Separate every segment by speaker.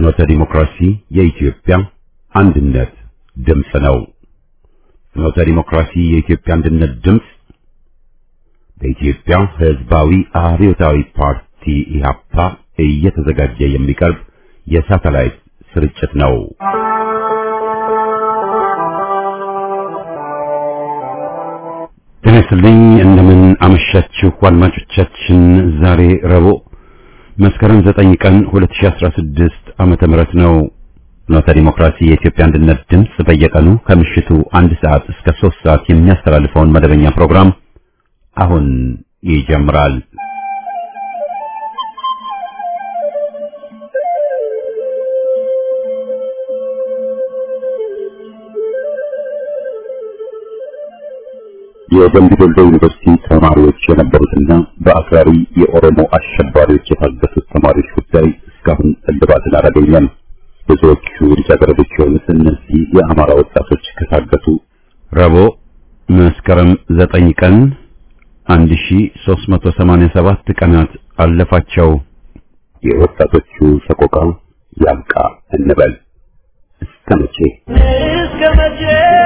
Speaker 1: ፍኖተ ዲሞክራሲ የኢትዮጵያ አንድነት ድምፅ ነው። ፍኖተ ዲሞክራሲ የኢትዮጵያ አንድነት ድምፅ በኢትዮጵያ ሕዝባዊ አብዮታዊ ፓርቲ ኢህአፓ እየተዘጋጀ የሚቀርብ የሳተላይት ስርጭት ነው። ጤና ይስጥልኝ። እንደምን አመሻችሁ አድማጮቻችን። ዛሬ ረቡዕ መስከረም 9 ቀን 2016 ዓመተ ምህረት ነው። ፍኖተ ዲሞክራሲ የኢትዮጵያ አንድነት ድምፅ በየቀኑ ከምሽቱ አንድ ሰዓት እስከ 3 ሰዓት የሚያስተላልፈውን መደበኛ ፕሮግራም አሁን ይጀምራል። የደምቢ ዶሎ ዩኒቨርሲቲ ተማሪዎች የነበሩትና በአክራሪ የኦሮሞ አሸባሪዎች የታገቱት ተማሪዎች ጉዳይ እስካሁን እልባትን አላገኘም። ብዙዎቹ ልጃገረዶች የሆኑት እነዚህ የአማራ ወጣቶች ከታገቱ ረቡዕ መስከረም ዘጠኝ ቀን 1387 ቀናት አለፋቸው። የወጣቶቹ ሰቆቃ ያብቃ እንበል። እስከ መቼ
Speaker 2: እስከ መቼ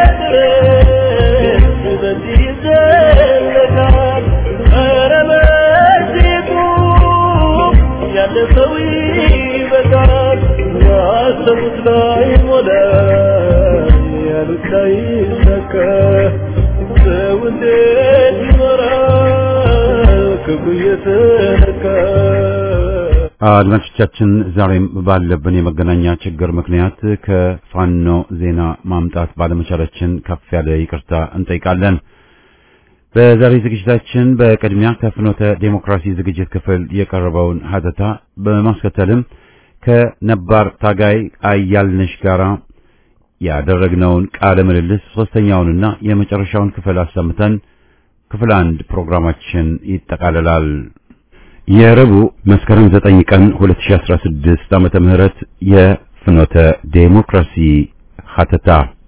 Speaker 2: ድረስ በዚህ ይዘለቃል? ኧረ በዚሁ ያለፈው ይበቃል። ያሰቡት ላይ ሞላ፣ ያሉት ላይ ሰካ። ሰው እንዴት ይኖራል ክብሩ እየተነካ?
Speaker 1: አድማጮቻችን ዛሬም ባለብን የመገናኛ ችግር ምክንያት ከፋኖ ዜና ማምጣት ባለመቻላችን ከፍ ያለ ይቅርታ እንጠይቃለን። በዛሬ ዝግጅታችን በቅድሚያ ከፍኖተ ዴሞክራሲ ዝግጅት ክፍል የቀረበውን ሀተታ በማስከተልም ከነባር ታጋይ አያልነሽ ጋራ ያደረግነውን ቃለ ምልልስ ሶስተኛውንና የመጨረሻውን ክፍል አሰምተን ክፍል አንድ ፕሮግራማችን ይጠቃልላል። የረቡዕ መስከረም 9 ቀን 2016 ዓመተ ምህረት የፍኖተ ዴሞክራሲ ሀተታ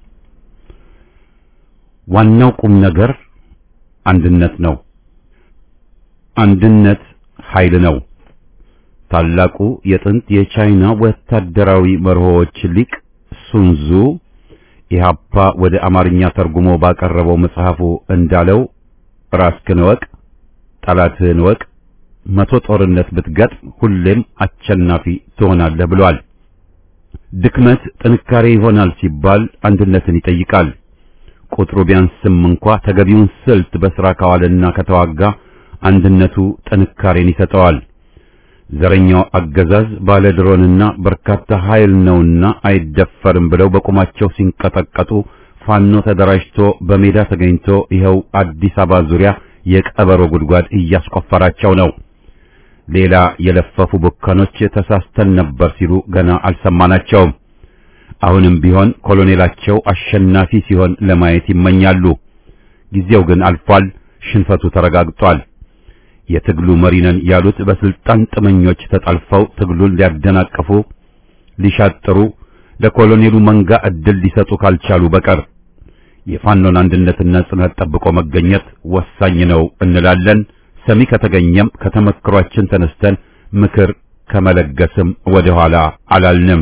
Speaker 1: ዋናው ቁም ነገር አንድነት ነው። አንድነት ኃይል ነው። ታላቁ የጥንት የቻይና ወታደራዊ መርሆዎች ሊቅ ሱንዙ ኢህአፓ ወደ አማርኛ ተርጉሞ ባቀረበው መጽሐፉ እንዳለው ራስህን እወቅ፣ ጠላትህን እወቅ መቶ ጦርነት ብትገጥም ሁሌም አሸናፊ ትሆናለህ ብሏል። ድክመት ጥንካሬ ይሆናል ሲባል አንድነትን ይጠይቃል። ቁጥሩ ቢያንስም እንኳ ተገቢውን ስልት በሥራ ካዋለና ከተዋጋ አንድነቱ ጥንካሬን ይሰጠዋል። ዘረኛው አገዛዝ ባለ ድሮንና በርካታ ኃይል ነውና አይደፈርም ብለው በቁማቸው ሲንቀጠቀጡ ፋኖ ተደራጅቶ በሜዳ ተገኝቶ ይኸው አዲስ አበባ ዙሪያ የቀበሮ ጉድጓድ እያስቆፈራቸው ነው። ሌላ የለፈፉ ቡካኖች ተሳስተን ነበር ሲሉ ገና አልሰማናቸውም። አሁንም ቢሆን ኮሎኔላቸው አሸናፊ ሲሆን ለማየት ይመኛሉ። ጊዜው ግን አልፏል። ሽንፈቱ ተረጋግጧል። የትግሉ መሪ ነን ያሉት በስልጣን ጥመኞች ተጠልፈው ትግሉን ሊያደናቅፉ፣ ሊሻጥሩ፣ ለኮሎኔሉ መንጋ ዕድል ሊሰጡ ካልቻሉ በቀር የፋኖን አንድነትና ጽናት ጠብቆ መገኘት ወሳኝ ነው እንላለን። ሰሚ ከተገኘም ከተመክሯችን ተነስተን ምክር ከመለገስም ወደ ኋላ አላልንም።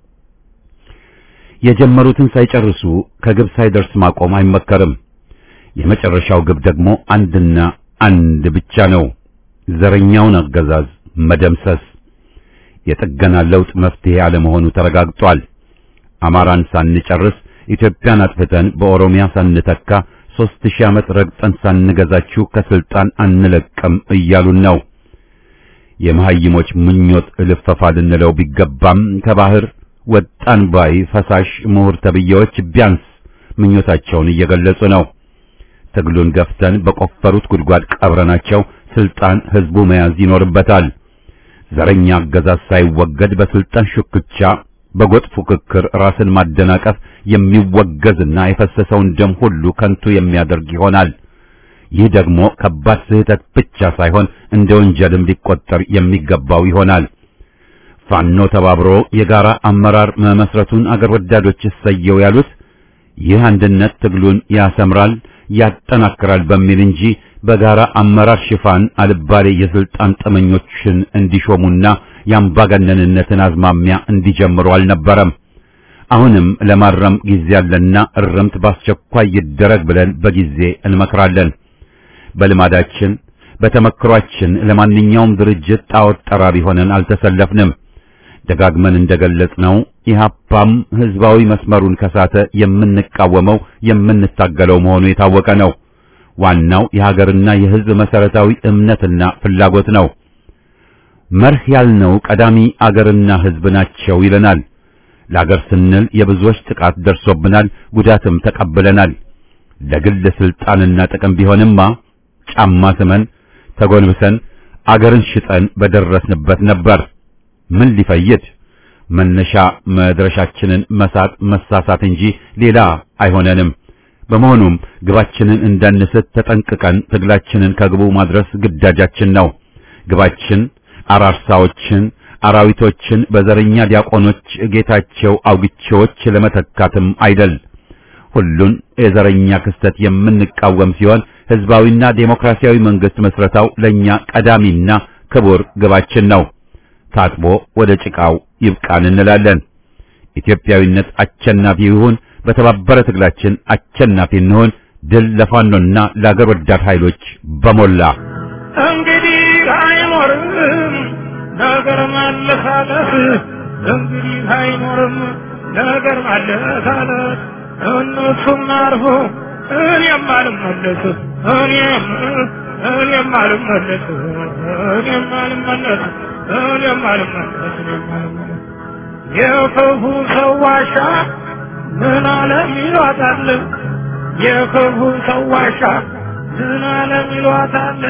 Speaker 1: የጀመሩትን ሳይጨርሱ ከግብ ሳይደርስ ማቆም አይመከርም። የመጨረሻው ግብ ደግሞ አንድና አንድ ብቻ ነው፣ ዘረኛውን አገዛዝ መደምሰስ። የጥገና ለውጥ መፍትሄ አለመሆኑ ተረጋግጧል። አማራን ሳንጨርስ ኢትዮጵያን አጥፍተን በኦሮሚያ ሳንተካ ሦስት ሺህ ዓመት ረግጠን ሳንገዛችሁ ከስልጣን አንለቅም እያሉን ነው። የመሐይሞች ምኞት ልፈፋ ልንለው ቢገባም ከባህር ወጣን ባይ ፈሳሽ ምሁር ተብዬዎች ቢያንስ ምኞታቸውን እየገለጹ ነው። ትግሉን ገፍተን በቆፈሩት ጉድጓድ ቀብረናቸው ስልጣን ህዝቡ መያዝ ይኖርበታል። ዘረኛ አገዛዝ ሳይወገድ በስልጣን ሹክቻ በጎጥ ፉክክር ራስን ማደናቀፍ የሚወገዝና የፈሰሰውን ደም ሁሉ ከንቱ የሚያደርግ ይሆናል። ይህ ደግሞ ከባድ ስህተት ብቻ ሳይሆን እንደ ወንጀልም ሊቆጠር የሚገባው ይሆናል። ፋኖ ተባብሮ የጋራ አመራር መመስረቱን አገር ወዳዶች እሰየው ያሉት ይህ አንድነት ትግሉን ያሰምራል፣ ያጠናክራል በሚል እንጂ በጋራ አመራር ሽፋን አልባሌ የስልጣን ጠመኞችን እንዲሾሙና የአምባገነንነትን አዝማሚያ እንዲጀምሩ አልነበረም። አሁንም ለማረም ጊዜ ያለና እርምት በአስቸኳይ ይደረግ ብለን በጊዜ እንመክራለን። በልማዳችን በተመክሯችን ለማንኛውም ድርጅት ጣዖት ጠራቢ ሆነን አልተሰለፍንም። ደጋግመን እንደገለጽነው ኢህአፓም ህዝባዊ መስመሩን ከሳተ የምንቃወመው የምንታገለው መሆኑ የታወቀ ነው። ዋናው የሀገርና የህዝብ መሰረታዊ እምነትና ፍላጎት ነው። መርህ ያልነው ቀዳሚ አገርና ህዝብ ናቸው ይለናል። ለአገር ስንል የብዙዎች ጥቃት ደርሶብናል፣ ጉዳትም ተቀብለናል። ለግል ስልጣንና ጥቅም ቢሆንማ ጫማ ስመን ተጎንብሰን አገርን ሽጠን በደረስንበት ነበር። ምን ሊፈይድ መነሻ መድረሻችንን መሳት መሳሳት እንጂ ሌላ አይሆነንም። በመሆኑም ግባችንን እንዳንስት ተጠንቅቀን ትግላችንን ከግቡ ማድረስ ግዳጃችን ነው። ግባችን አራርሳዎችን፣ አራዊቶችን በዘረኛ ዲያቆኖች ጌታቸው አውግቼዎች ለመተካትም አይደል። ሁሉን የዘረኛ ክስተት የምንቃወም ሲሆን ህዝባዊና ዴሞክራሲያዊ መንግስት መስረታው ለኛ ቀዳሚና ክቡር ግባችን ነው። ታጥቦ ወደ ጭቃው ይብቃን እንላለን። ኢትዮጵያዊነት አሸናፊ ይሁን። በተባበረ ትግላችን አሸናፊ እንሆን። ድል ለፋኖና ለአገር ወዳድ ኃይሎች በሞላ
Speaker 2: እንግዲህ አይኖርም ነገር ማለሳለስ እንግዲህ አይኖርም ነገር ማለሳለስ እነሱም አርፎ እኔም አልመለስ እኔም እኔም አልመለስ እኔም አልመለስ እኔም አልመለስ እኔም አልመለስ የክፉ ሰው ዋሻ ምን አለም ይሏታል የክፉ ሰው ዋሻ ምን አለም ይሏታል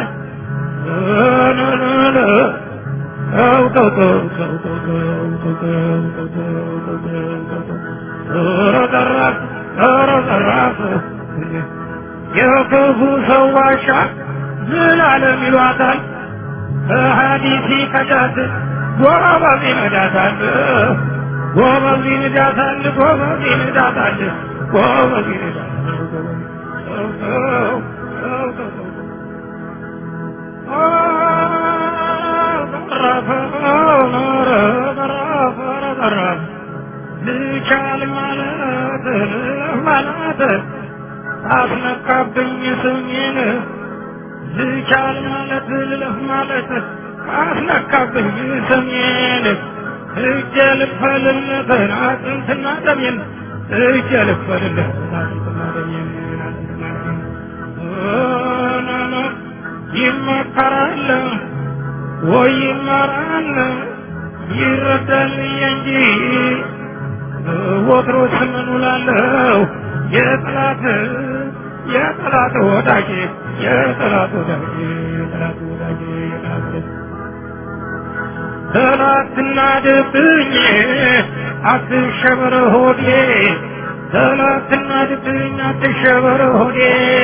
Speaker 2: የክፉ ሰው ዋሻ ምን አለም ይሏታል በሀዲሲ ከዳት ጎበዝ ይነዳታል ጎበዝ ይነዳታል ጎበዝ ይነዳታል ጎበዝ ይነዳታል ልቻል ማለት ማለት አስነካብኝ ስሜን ልቻል ማለት ልለፍ ማለት አስነካብኝ ስሜን እጀ ልክፈልለት አጥንትና ደሜን እጀ ልክፈልለት አጥንትና ደሜን አጥንትና ደሜን ይመከራል ወይ ይመራል ይረዳል እንጂ ወትሮስ ምን ውላለሁ የጠላት የጠላት ወዳጅ የጠላት ወዳጅ የጠላት ወዳጅ የጠላት ወዳጅ ጠላትና ድብኝ አትሸበር ሆዴ ጠላትና ድብኝ አትሸበር ሆዴ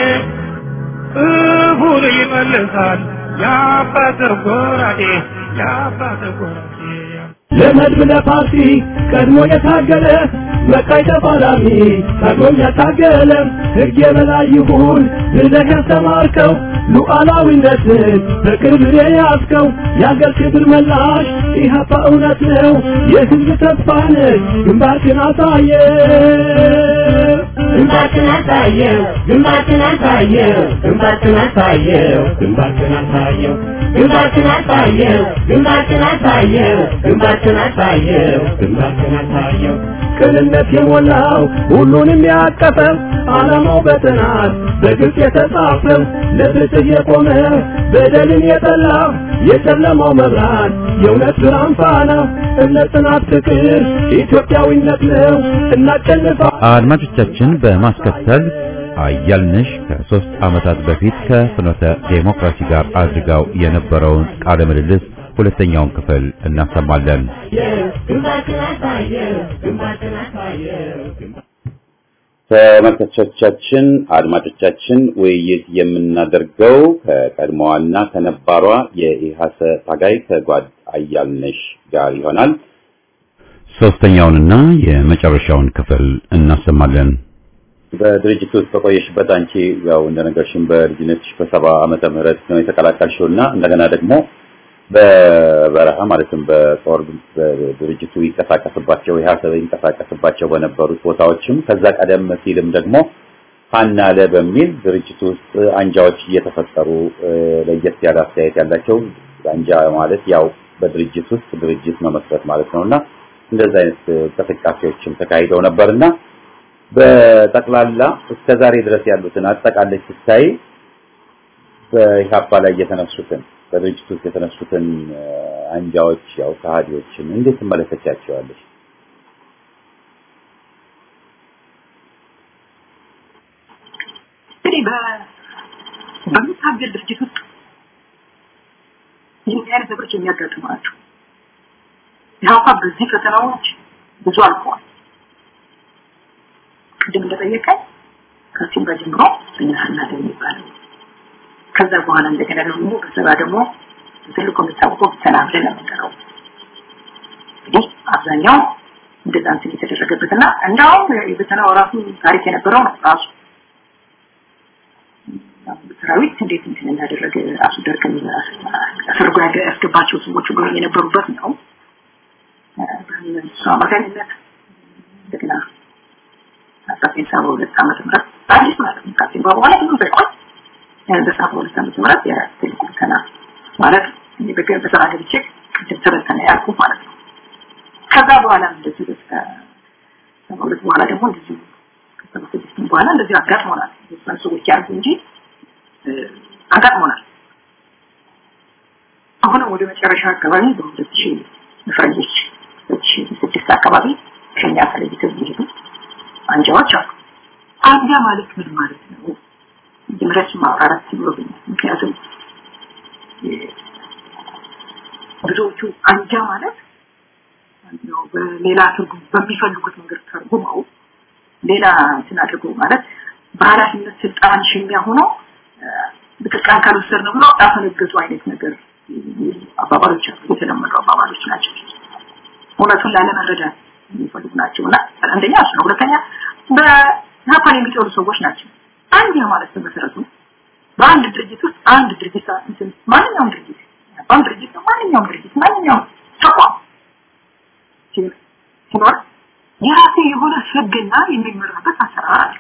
Speaker 2: እሁን ይመልሳል የአባት ጎራዴ የአባት ጎራዴ
Speaker 3: ለመድብ ለፓርቲ ቀድሞ የታገለ መቃይ ተፋላሚ ቀድሞም ያታገለ ሕግ የበላይ ይሁን ብለህ ያስተማርከው ሉዓላዊነትን በቅርብ የያዝከው የአገር ክብር መላሽ ኢህአፓ እውነት ነው የሕዝብ ተስፋ ነህ ግንባርክን አሳየ
Speaker 4: ግንባርክን አሳየው ግንባርክን አሳየው ግንባርክን አሳየው ግንባርክን አሳየው ግንባርክን አሳየው ግንባርክን አሳየው ግንባርክን አሳየው ግንባርክን አሳየው
Speaker 3: ቅንነት የሞላው ሁሉንም ያቀፈው ዓላማው በጥናት በግልጽ የተጻፈው ለፍትህ የቆመ በደልን የጠላ የጨለማው መብራት የእውነት ብርሃን ፋና እምነት፣ ጽናት፣ ፍቅር ኢትዮጵያዊነት ነው። እናሸንፋ
Speaker 1: አድማጮቻችን በማስከተል አያልነሽ ከሶስት ዓመታት በፊት ከፍኖተ ዴሞክራሲ ጋር አድርጋው የነበረውን ቃለ ምልልስ ሁለተኛውን ክፍል እናሰማለን።
Speaker 4: ግንባርክን አሳየው ግንባርክን አሳየው
Speaker 1: ተመልካቾቻችን፣ አድማጮቻችን ውይይት የምናደርገው ከቀድሞዋና ከነባሯ የኢሃሰ ታጋይ ከጓድ አያልነሽ ጋር ይሆናል። ሶስተኛውንና የመጨረሻውን ክፍል እናሰማለን። በድርጅቱ ውስጥ በቆየሽበት አንቺ ያው እንደነገርሽን በልጅነትሽ በሰባ ዓመተ ምህረት ነው የተቀላቀልሽው እና እንደገና ደግሞ በበረሃ ማለትም በጦር ድርጅቱ ይንቀሳቀስባቸው የሀሰብ ይንቀሳቀስባቸው በነበሩት ቦታዎችም ከዛ ቀደም ሲልም ደግሞ ፋናለ በሚል ድርጅቱ ውስጥ አንጃዎች እየተፈጠሩ ለየት ያለ አስተያየት ያላቸው አንጃ ማለት ያው በድርጅት ውስጥ ድርጅት መመስረት ማለት ነውና እንደዚህ አይነት እንቅስቃሴዎችም ተካሂደው ነበርና በጠቅላላ እስከ ዛሬ ድረስ ያሉትን አጠቃላይ ስታይ በኢህአፓ ላይ የተነሱትን በድርጅቱ ውስጥ የተነሱትን አንጃዎች ያው ከሃዲዎችን እንዴት ትመለከቻቸዋለሽ?
Speaker 5: እንግዲህ በሚታገል ድርጅት ውስጥ ይህን አይነት ነገሮች የሚያጋጥሙ ናቸው። ኢህአፓ በዚህ ፈተናዎች ብዙ አልፈዋል። ቅድም እንደጠየቀኝ ከሲምባ ጀምሮ በኛህና የሚባለው ከዛ በኋላ እንደገና ደግሞ በሰባ ደግሞ ትልቁ የሚታወቀው ብተና ብለን የምንጠራው እንግዲህ አብዛኛው እንደዛ እንትን የተደረገበትና እንዳውም የብተናው ራሱ ታሪክ የነበረው ነው ራሱ ሰራዊት እንዴት እንትን እንዳደረገ ራሱ ደርግ አሰርጎ ያስገባቸው ሰዎች ሁሉ የነበሩበት ነው። በእሱ አማካኝነት እንደገና አስራዘጠኝ ሰባ ሁለት ዓመተ ምህረት አዲስ ማለት ነው ከሲምባ በኋላ ብዙ ሳይቆይ በሰባ ሁለት ዓመተ ምህረት የትልቁ ብተና ማለት በገ በስራ ገብቼ ቅድም ተበተነ ያልኩ ማለት ነው። ከዛ በኋላ እንደዚህ እስከ ሰባ ሁለት በኋላ ደግሞ እንደዚህ ከሰባ ስድስት በኋላ እንደዚህ አጋጥሞናል። ብዙ ሰዎች ያርጉ እንጂ አጋጥሞናል። አሁን ወደ መጨረሻ አካባቢ በሁለት ሺህ ፈረንጆች ሁለት ሺህ ስድስት አካባቢ ከኛ ተለይተው የሚሄዱ አንጃዎች አሉ። አንጃ ማለት ምን ማለት ነው? መጀመሪያ ማብራራት ይኖርብኛል። ምክንያቱም ብዙዎቹ አንጃ ማለት ነው በሌላ ትርጉም በሚፈልጉት መንገድ ተርጉመው ሌላ እንትን አድርገው ማለት በኃላፊነት ስልጣን ሽሚያ ሆኖ ስልጣን ካልወሰድን ብሎ ያፈነገጡ አይነት ነገር አባባሎች አሉ። የተለመዱ አባባሎች ናቸው። እውነቱን ላለመረዳት የሚፈልጉ ናቸው እና አንደኛ እሱ ነው። ሁለተኛ በናፓን የሚጠሉ ሰዎች ናቸው። አንድ ማለት በመሰረቱ በአንድ ድርጅት ውስጥ አንድ ድርጅት እንትን ማንኛውም ድርጅት አንድ ድርጅት ነው ማንኛውም ድርጅት ማንኛውም ተቋም ሲኖር የራሱ የሆነ ህግና የሚመራበት አሰራር አለ።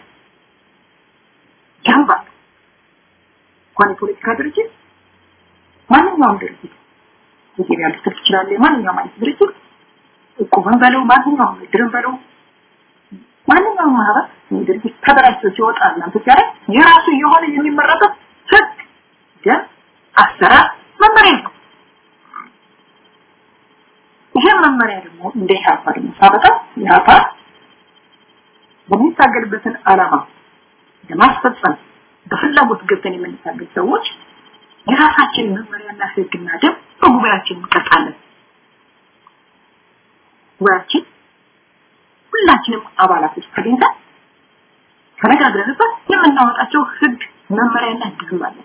Speaker 5: ጀንባ እንኳን የፖለቲካ ድርጅት ማንኛውም ድርጅት የገበያ ልትል ትችላለህ። ማንኛውም አይነት ድርጅት እቁብን በለው ማንኛውም ድርን በለው ማንኛውም ማህበር ድርጅት ተደራጅቶ ሲወጣ እናንተ ሲያደርግ የራሱ የሆነ የሚመረበት ህግ፣ ደንብ፣ አሰራር፣ መመሪያ ነው። ይሄ መመሪያ ደግሞ እንደ ኢህአፓ ደግሞ ሳበጣ ኢህአፓ በሚታገልበትን ዓላማ ለማስፈጸም በፍላጎት ገብተን የምንታገል ሰዎች የራሳችን መመሪያና ህግና ደንብ በጉባኤያችን እንቀርጻለን። ጉባኤያችን ሁላችንም አባላቶች ተገኝተን ተነጋግረንበት የምናወጣቸው ህግ መመሪያና ህግ አለ።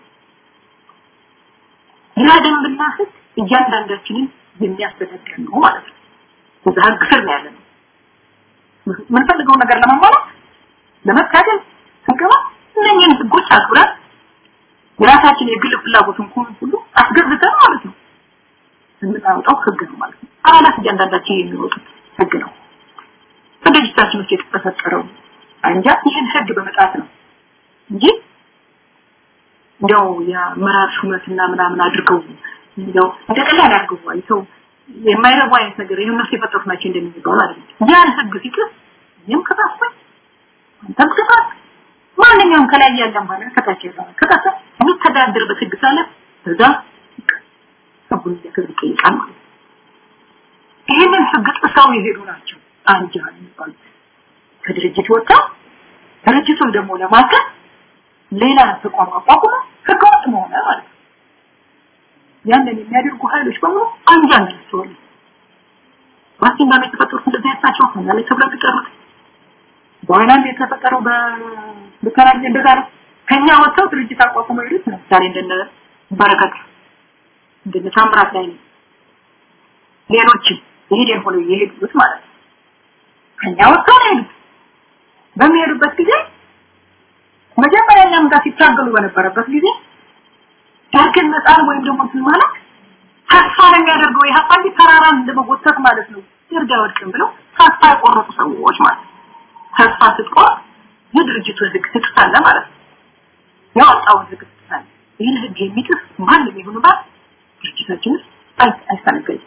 Speaker 5: ያ ደንብና ህግ እያንዳንዳችንን የሚያስተዳድር ነው ማለት ነው። በዛ ህግ ስር ነው ያለነው። የምንፈልገው ነገር ለማሟላት ለመታገል ስንገባ እነኝህን ህጎች አክብረን የራሳችን የግል ፍላጎት እንኳን ሁሉ አስገብተን ማለት ነው የምናወጣው ህግ ነው ማለት ነው። አባላት እያንዳንዳችን የሚወጡት ህግ ነው። በድርጅታችን ውስጥ የተፈጠረው አንጃ ይህን ህግ በመጣት ነው እንጂ እንዲያው የአመራር ሹመትና ምናምን አድርገው እንዲያው እንደ ቀላል አድርገው አይተው የማይረቡ አይነት ነገር ይሄን እነሱ የፈጠሩት ናቸው እንደሚባሉ አይደለም። ያን ህግ ሲጥስ ይህም ከታስበ አንተም ከታስ ማንኛውም ከላይ ያለ ማለት ከታች ያለ ከታስ የሚተዳደርበት ህግ ሳለ በዛ ህጉን ሊያከብር ይጠይቃል ማለት ነው። ይህንን ህግ ጥሰው የሄዱ ናቸው አንጃ የሚባሉት ከድርጅት ወጥተው ድርጅቱን ደግሞ ለማገዝ ሌላ ተቋም አቋቁሞ ህገወጥ መሆነ ማለት ነው። ያንን የሚያደርጉ ኃይሎች በሙሉ አንጃ ናቸዋል። ዋሽንግተን የተፈጠሩት እንደዚህ አይነት ናቸው። እኛ ላይ ተብለው የሚቀሩት በኋላም የተፈጠረው በተለያየ እንደዛ ነው። ከኛ ወጥተው ድርጅት አቋቁመው የሄዱት ለምሳሌ እንደነ በረከት እንደነ ታምራት ላይ ሌሎችም ይሄን ሆነው የሄዱት ማለት ነው። ከኛ ወጥተው ነው የሄዱት። በሚሄዱበት ጊዜ መጀመሪያ እኛም ጋር ሲታገሉ በነበረበት ጊዜ ዳግን መጣል ወይም ደግሞ እንትን ማለት ተስፋ የሚያደርገው ኢህአፓ እንጂ ተራራን እንደመጎተት ማለት ነው። ደርግ አይወድቅም ብለው ተስፋ የቆረጡ ሰዎች ማለት ነው። ተስፋ ስትቆርጥ የድርጅቱ ህግ ትጥሳለህ ማለት ነው። ያወጣውን ህግ ትጥሳለህ። ይህን ህግ የሚጥስ ማንም ይሁን ባል ድርጅታችን ውስጥ አይስተናገድም።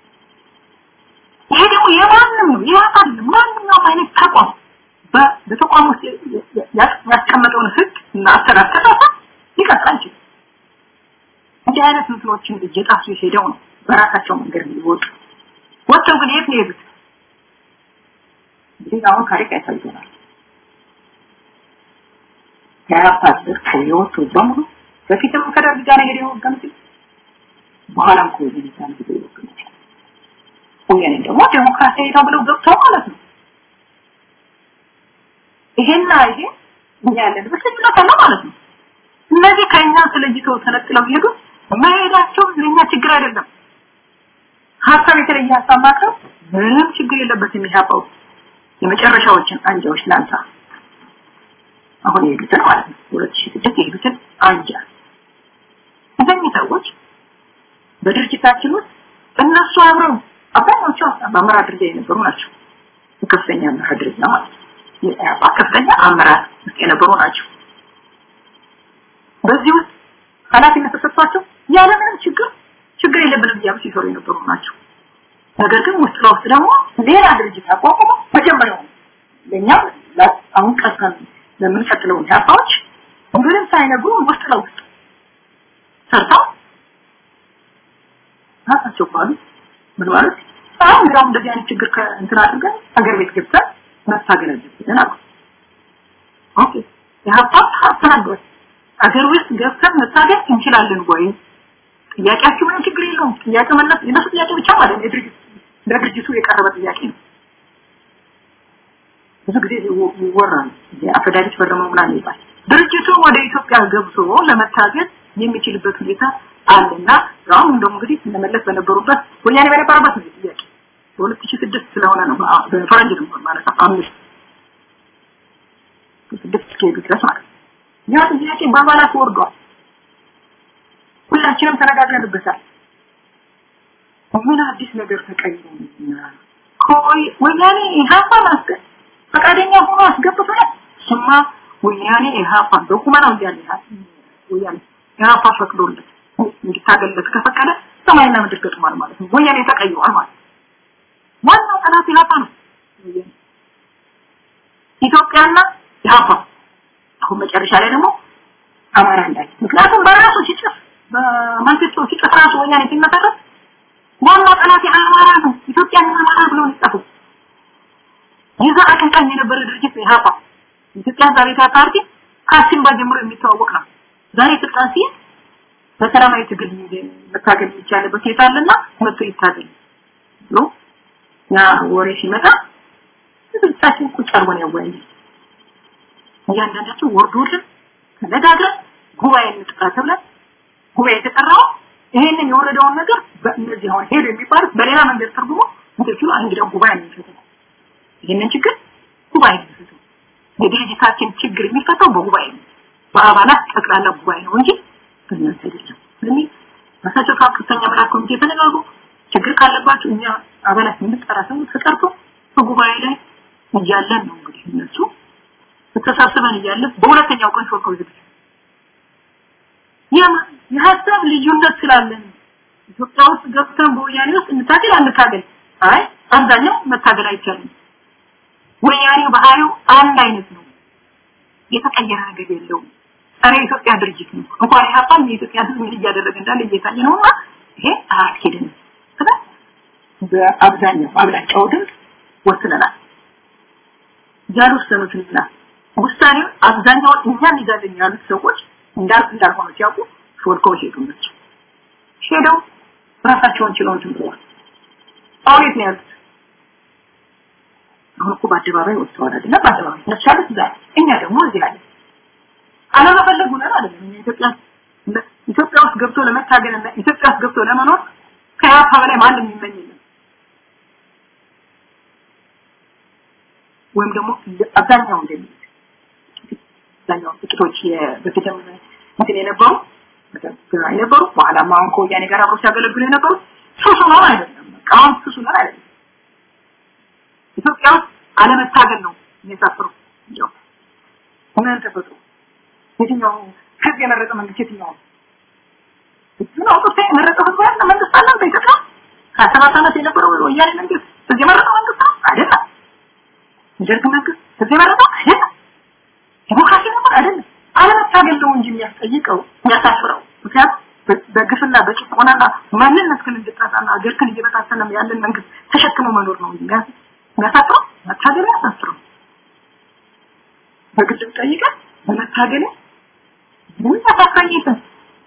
Speaker 5: ይሄ ደግሞ የማንም ነው የኢህአፓ አይደለም። ማንኛውም አይነት ተቋም በተቋም ውስጥ ያስቀመጠውን ህግ እና አሰራር ከጣሰ ሊቀጥል አይችልም። እንዲህ አይነት እንትኖችን እየጣሱ ሄደው ነው በራሳቸው መንገድ የሚወጡ ወጥተው ግን የት ነው የሄዱት? እንግዲህ አሁን ታሪክ ያሳየናል። የአፓ ስር የወጡ በሙሉ በፊትም ከደርግ ጋር ሄደ የወገኑት በኋላም ከወያኔ ጋር ሄደ የወገኑት ወያኔ ደግሞ ዴሞክራሲያዊ ነው ብለው ገብተው ማለት ነው። ይሄና ይሄ እኛ ያለንበት ልዩነት አለ ማለት ነው። እነዚህ ከኛ ተለይተው ተነጥለው ሄዱ መሄዳቸው ለኛ ችግር አይደለም። ሀሳብ የተለየ ሀሳብ ማቅረብ ምንም ችግር የለበትም። የሚያውቀው የመጨረሻዎችን አንጃዎች ላንሳ። አሁን የሄዱትን ማለት ነው ሁለት ሺህ ስድስት የሄዱትን አንጃ እነዚህ ሰዎች በድርጅታችን ውስጥ እነሱ አብረው አብዛኛዎቹ በአመራር ደረጃ የነበሩ ናቸው። ከፍተኛ አመራር ደረጃ ማለት ነው። የኢህአፓ ከፍተኛ አመራር ውስጥ የነበሩ ናቸው። በዚህ ውስጥ ኃላፊነት ተሰጥቷቸው ያለምንም ችግር ችግር የለብንም እያሉ ሲሰሩ የነበሩ ናቸው። ነገር ግን ውስጥ ለውስጥ ደግሞ ሌላ ድርጅት አቋቁሞ መጀመሪያው ለእኛ አሁን ቀርተን ለምንቀጥለው ኢህአፓዎች ምንም ሳይነግሩ ውስጥ ለውስጥ ሰርተው ራሳቸው ባሉ ምን ማለት አሁን እንዲያውም እንደዚህ አይነት ችግር እንትን አድርገን ሀገር ቤት ገብተን መታገል አለብን አሉ። ኦኬ ኢህአፓ ተናግሯል። ሀገር ውስጥ ገብተን መታገል እንችላለን ወይ? ጥያቄያችሁ ምንም ችግር የለውም። ጥያቄ መለስ የነሱ ጥያቄ ብቻ ማለት ነው። የድርጅት ለድርጅቱ የቀረበ ጥያቄ ነው። ብዙ ጊዜ ይወራል። የአፈዳሪት ፈረመው ምናምን ይባል ድርጅቱ ወደ ኢትዮጵያ ገብቶ ለመታገል የሚችልበት ሁኔታ አለና አሁን እንደውም እንግዲህ እነመለስ በነበሩበት ወያኔ በነበረበት ነው ጥያቄ በሁለት ሺህ ስድስት ስለሆነ ነው በፈረንጅ ነው ማለት ነው አምስት ስድስት እስከሄዱ ድረስ ማለት ነው ያ ጥያቄ በአባላት ወርዷል ሁላችንም ተነጋግረንበታል ምን አዲስ ነገር ተቀይሮ ኮይ ወያኔ ኢህአፓ ማስገ ፈቃደኛ ሆኖ አስገብቷል ስማ ወያኔ ኢህአፓ በቁመናው እያለ ወያኔ ኢህአፓ ፈቅዶለት እንዲታገልለት ከፈቀደ ሰማይና ምድር ገጥሟል ማለት ነው ወያኔ ተቀይሯል ማለት ነው ዋናው ጠላት ኢህአፓ ነው ኢትዮጵያና ኢህአፓ አሁን መጨረሻ ላይ ደግሞ አማራ እንዳይ ምክንያቱም በራሱ ሲጽፍ በማንቸስተር ሲጽፍ ራሱ ወያኔ ሲመሰረት ዋናው ጠላት አማራ ነው ኢትዮጵያን አማራ ብሎ ነው የዛ አቀንቃኝ የነበረ ድርጅት ኢህአፓ ኢትዮጵያ ዛሬ ፓርቲ ከአሲምባ ጀምሮ የሚተዋወቅ ነው ዛሬ ስልጣን ሲይዝ በሰላማዊ ትግል መታገል የሚቻልበት ሁኔታ አለና መጥቶ ይታገል ብሎ ያ ወሬ ሲመጣ ህዝባችን ቁጭ አርጎን ያወያያል እያንዳንዳቸው ወርዶልን ተነጋግረን ጉባኤ እንጥራ ተብለን ጉባኤ የተጠራው ይሄንን የወረደውን ነገር በእነዚህ አሁን ሄዱ የሚባሉት በሌላ መንገድ ተርጉሞ ምትችሉ እንግዲያው ጉባኤ ነው የሚፈታው ይሄንን ችግር ጉባኤ ነው የሚፈታው የድርጅታችን ችግር የሚፈታው በጉባኤ ነው በአባላት ጠቅላላ ጉባኤ ነው እንጂ በእናንተ አይደለም ስለዚህ ራሳቸው ከፍተኛ አባላት ኮሚቴ ተነጋግሩ ችግር ካለባቸው እኛ አባላት የምንጠራ ሰው ተጠርቶ በጉባኤ ላይ እያለን ነው እንግዲህ እነሱ ተሰብስበን እያለን በሁለተኛው ቀን ሾልከው ዝግጅት የሀሳብ ልዩነት ስላለን ኢትዮጵያ ውስጥ ገብተን በወያኔ ውስጥ እንታገል አንታገል አይ አብዛኛው መታገል አይቻልም ወያኔ ባህሪው አንድ አይነት ነው የተቀየረ ነገር የለውም ጸረ ኢትዮጵያ ድርጅት ነው እንኳን ኢህአፓም የኢትዮጵያ ህዝብ ምን እያደረገ እንዳለ እየታየ ነውና ይሄ አያስኬድም ስለ በአብዛኛው አብላጫው ድምፅ ወስነናል ያልወሰኑትንና ውሳኔው አብዛኛው እኛን ይዛለን ያሉት ሰዎች እንዳል እንዳልሆነ ሲያውቁ ሾልከው ሄዱ ናቸው ሄደው ራሳቸውን ችለው እንትን ብለዋል አሁን የት ነው ያሉት አሁን እኮ በአደባባይ ወጥተዋል አይደለም በአደባባይ እነሱ ያሉት እዛ እኛ ደግሞ እዚህ አለ አለመፈለጉ ነው አይደለም እኛ ኢትዮጵያ ኢትዮጵያ ውስጥ ገብቶ ለመታገል ኢትዮጵያ ውስጥ ገብቶ ለመኖር ከያፓ በላይ ማንም ይመኝ የለም ወይም ደግሞ አብዛኛው እንደሚሉት አብዛኛው ጥቂቶች በፊትም እንትን የነበሩ ትግራይ የነበሩ በኋላም አሁን ከወያኔ ጋር አብረው ሲያገለግሉ የነበሩ ሱሱ ነው አይደለም። በቃ አሁን ሱሱ ነው አይደለም። ኢትዮጵያ ውስጥ አለመታገል ነው የሚያሳፍረው። እንዲያው ምን ተፈጥሮ የትኛው ህዝብ የመረጠ መንግስት የትኛው ነው? ህዝብን አውጥቶ የመረጠ ህዝብ ያለ መንግስት አለ በኢትዮጵያ ሀያ ሰባት ዓመት የነበረው ወያኔ መንግስት ህዝብ የመረጠ መንግስት ነው አይደለም። የደርግ መንግስት ህዝብ የመረጠው አይደለም። ዲሞክራሲ ነበር አይደለም። አለመታገል ነው እንጂ የሚያስጠይቀው የሚያሳፍረው። ምክንያቱም በግፍና በጭቆናና ማንነትህን እንድታጣና አገርህን እየበታተነ ያለን መንግስት ተሸክሞ መኖር ነው እንጂ የሚያሳፍረው መታገል ያሳፍረው። በግድም ጠይቀህ በመታገል ምን ያሳፍረኝ ይፈስ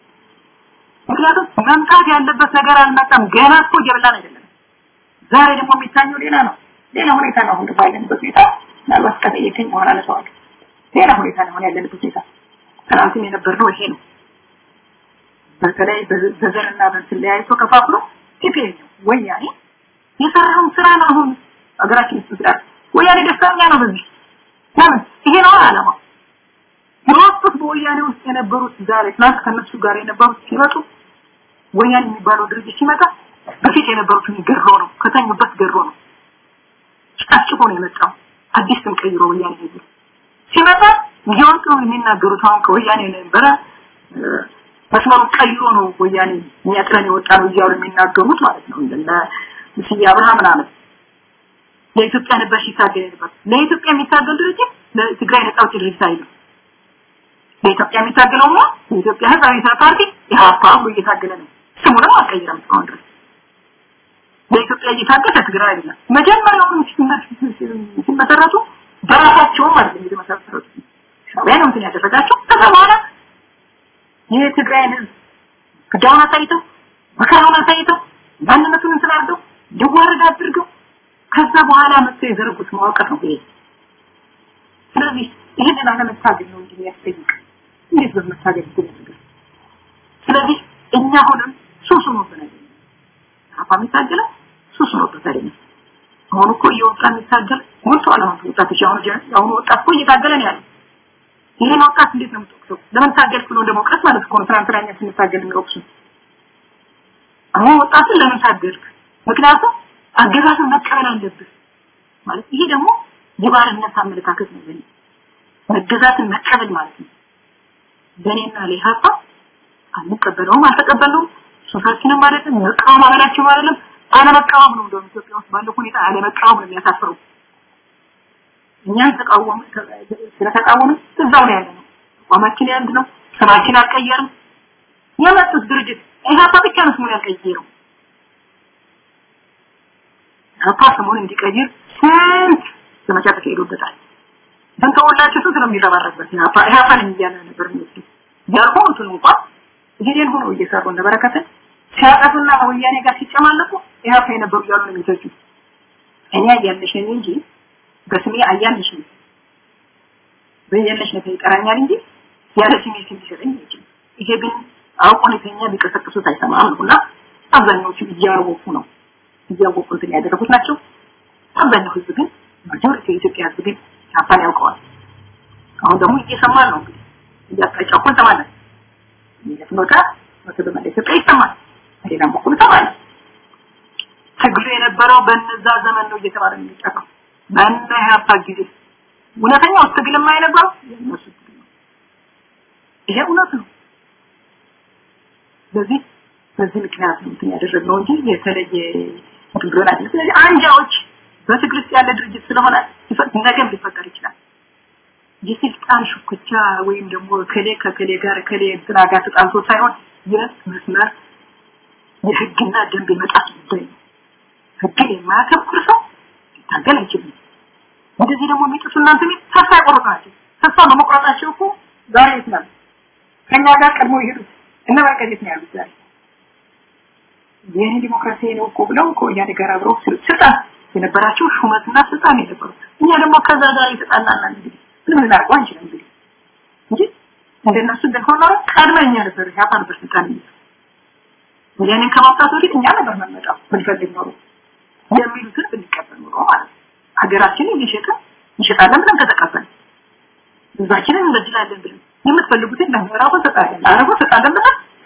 Speaker 5: ምክንያቱም መምጣት ያለበት ነገር አልመጣም። ገና እኮ እየበላን አይደለም። ዛሬ ደግሞ የሚታየው ሌላ ነው። ሌላ ሁኔታ ነው። አሁን ባለንበት ሁኔታ ምናልባት ከጠየቀኝ በኋላ አነሳዋለሁ። ሌላ ሁኔታ ነው አሁን ያለንበት ሁኔታ። ትናንትም የነበርነው ይሄ ነው። በተለይ በዘርና በእንትን ለያይቶ ከፋፍሎ ቲፒኤል ነው ወያኔ የሰራውን ስራ ነው አሁን ሀገራችን ውስጥ ስራ ወያኔ ደስተኛ ነው በዚህ ለምን ይሄ ነው አላማ የወጡት በወያኔ ውስጥ የነበሩት ዛሬ ትናንት ከነሱ ጋር የነበሩት ሲመጡ ወያኔ የሚባለው ድርጅት ሲመጣ በፊት የነበሩትን ገሮ ነው ከተኙበት ገሮ ነው ጨፍጭፎ ነው የመጣው አዲስ ስም ቀይሮ ወያኔ ይዞ ሲመጣ እየወጡ የሚናገሩት አሁን ከወያኔ ነበረ መስመሩ ቀይሮ ነው ወያኔ የሚያጥረን የወጣ ነው እያሉ የሚናገሩት ማለት ነው እንደነ ስዬ አብርሃ ምናምን ለኢትዮጵያ ነበር ሲታገል ነበር ለኢትዮጵያ የሚታገል ድርጅት ለትግራይ ነጻ አውጪ ድርጅት አይደለም ለኢትዮጵያ የሚታገለው ነው የኢትዮጵያ ህዝብ አብዮታዊ ፓርቲ ኢህአፓ ብሎ እየታገለ ነው ስሙንም አልቀየረም እስካሁን ድረስ ለኢትዮጵያ እየታገለ ትግራይ አይደለም መጀመሪያውኑ ሲመሰረቱ በራሳቸውም አይደለም የተመሰረቱት ሻዕቢያ ነው እንትን ያደረጋቸው ከዛ በኋላ የትግራይን ህዝብ ግዳውን አሳይተው መከራውን አሳይተው ማንነቱን እንትን አድርገው እንዲዋረድ አድርገው ከዛ በኋላ መጥተው የዘረጉት መዋቅር ነው ይሄ ስለዚህ ይህንን አለመታገል ነው እንጂ የሚያስጠይቅ እንዴት በመታገል ይገኛል ስለዚህ እኛ አሁንም ሱሱ ነው ብለን አፋ የሚታገለው ሱሱ ነው ብለን አሁን እኮ እየወጣ የሚታገል ሞልቷል አሁን ወጣቶች አሁን አሁን ወጣት እኮ እየታገለ ነው ያለው ይሄን ወጣት እንዴት ነው የምትወቅሰው ለምን ታገልክ ብሎ እንደመውቀስ ማለት እኮ ነው ትናንትና እኛ ስንታገል የሚወቅሱ አሁን ወጣቱን ለምን ታገልክ ምክንያቱም አገዛዝን መቀበል አለብህ ማለት ይሄ ደግሞ የባርነት አመለካከት ነው በእኔ መገዛትን መቀበል ማለት ነው በእኔና ለኢህአፓ አንቀበለውም አልተቀበለውም ሶሳችንም አይደለም መቃወም አበላቸው አይደለም አለመቃወም ነው እንደውም ኢትዮጵያ ውስጥ ባለው ሁኔታ አለመቃወም ነው የሚያሳፍረው እኛን ተቃወም ስለተቃወም እዛው ነው ያለነው አቋማችን ያንድ ነው ስማችን አልቀየርም የመጡት ድርጅት ኢህአፓ ብቻ ነው ስሙን ያልቀየረው ኢህአፓ ስሙን እንዲቀይር ስንት ዘመቻ ተካሂዶበታል ስንተወላችሁ ስንት ነው የሚረባረበት ኢህአፓ ኢህአፓን እያለ ነበር የሚወስዱ ያልሆኑትን እንኳን ይሄን ሆኖ እየሰሩ እንደበረከተ ሲያጠፉና ወያኔ ጋር ሲጨማለቁ ኢህአፓ የነበሩ እያሉ ነው የሚተቹ እኔ አያልሽ ነኝ እንጂ በስሜ አያልሽ ነኝ በያለሽ ነው ይቀራኛል እንጂ ያለ ስሜ ስም ሊሰጠኝ አይችልም ይሄ ግን አውቆን የተኛ ቢቀሰቅሱት አይሰማም ነውና አብዛኛዎቹ እያወቁ ነው እያወቁ እንትን ያደረጉት ናቸው አብዛኛው ህዝብ ግን ማጆሪቲ የኢትዮጵያ ህዝብ ግን ኢህአፓን ያውቀዋል አሁን ደግሞ እየሰማን ነው እንግዲህ እያጣጫው እኮ እንሰማለን የፍኖታ ወደ በመላ ኢትዮጵያ ይሰማል በሌላም በኩል እንሰማለን ትግሉ የነበረው በነዛ ዘመን ነው እየተባለ ነው የሚጠራው በእነ ኢህአፓ ጊዜ እውነተኛው ትግል የማይነበረው የእነሱ ትግል ነው ይሄ እውነት ነው ስለዚህ በዚህ ምክንያት ነው እንትን ያደረግነው እንጂ የተለየ እንትን ብሎን አይደለም ስለዚህ አንጃዎች በትግል ውስጥ ያለ ድርጅት ስለሆነ ነገም ሊፈጠር ይችላል የስልጣን ሹክቻ ወይም ደግሞ ከሌ ከከሌ ጋር ከሌ እንትና ጋር ተጣልቶ ሳይሆን የመስመር የህግና ደንብ የመጣት ጉዳይ ነው ህግን የማያከብር ሰው ሊታገል አይችልም እንደዚህ ደግሞ የሚጥሱ እናንተ ቤት ተስፋ ያቆረጡ ናቸው ተስፋ በመቁረጣቸው እኮ ዛሬ የት ናሉ ከኛ ጋር ቀድሞ ይሄዱት እነ በረከት ነው ያሉት ዛሬ ይህ ዲሞክራሲ ነው እኮ ብለው ከወያኔ ጋር አብረው ስልጣን የነበራቸው ሹመትና ስልጣን የነበሩ እኛ ደግሞ ከዛ ጋር የተጣላና እንግዲህ ምንም ልናደርገው አንችልም እንግዲህ እንጂ እንደነሱ እንደሆነ ኖሮ ቀድመኛ ነበር ያፋ ነበር ስልጣን የሚይዘው ወያኔን ከማውጣት በፊት እኛ ነበር መመጣው ብንፈልግ ኖሮ የሚሉትን ብንቀበል ኖሮ ማለት ነው ሀገራችንን እየሸጠ እንሸጣለን ብለን ከተቀበል ህዝባችንን እንበድላለን ብለን የምትፈልጉትን ለምዕራቡ ሰጣለን ለአረቡ ሰጣለን ብለን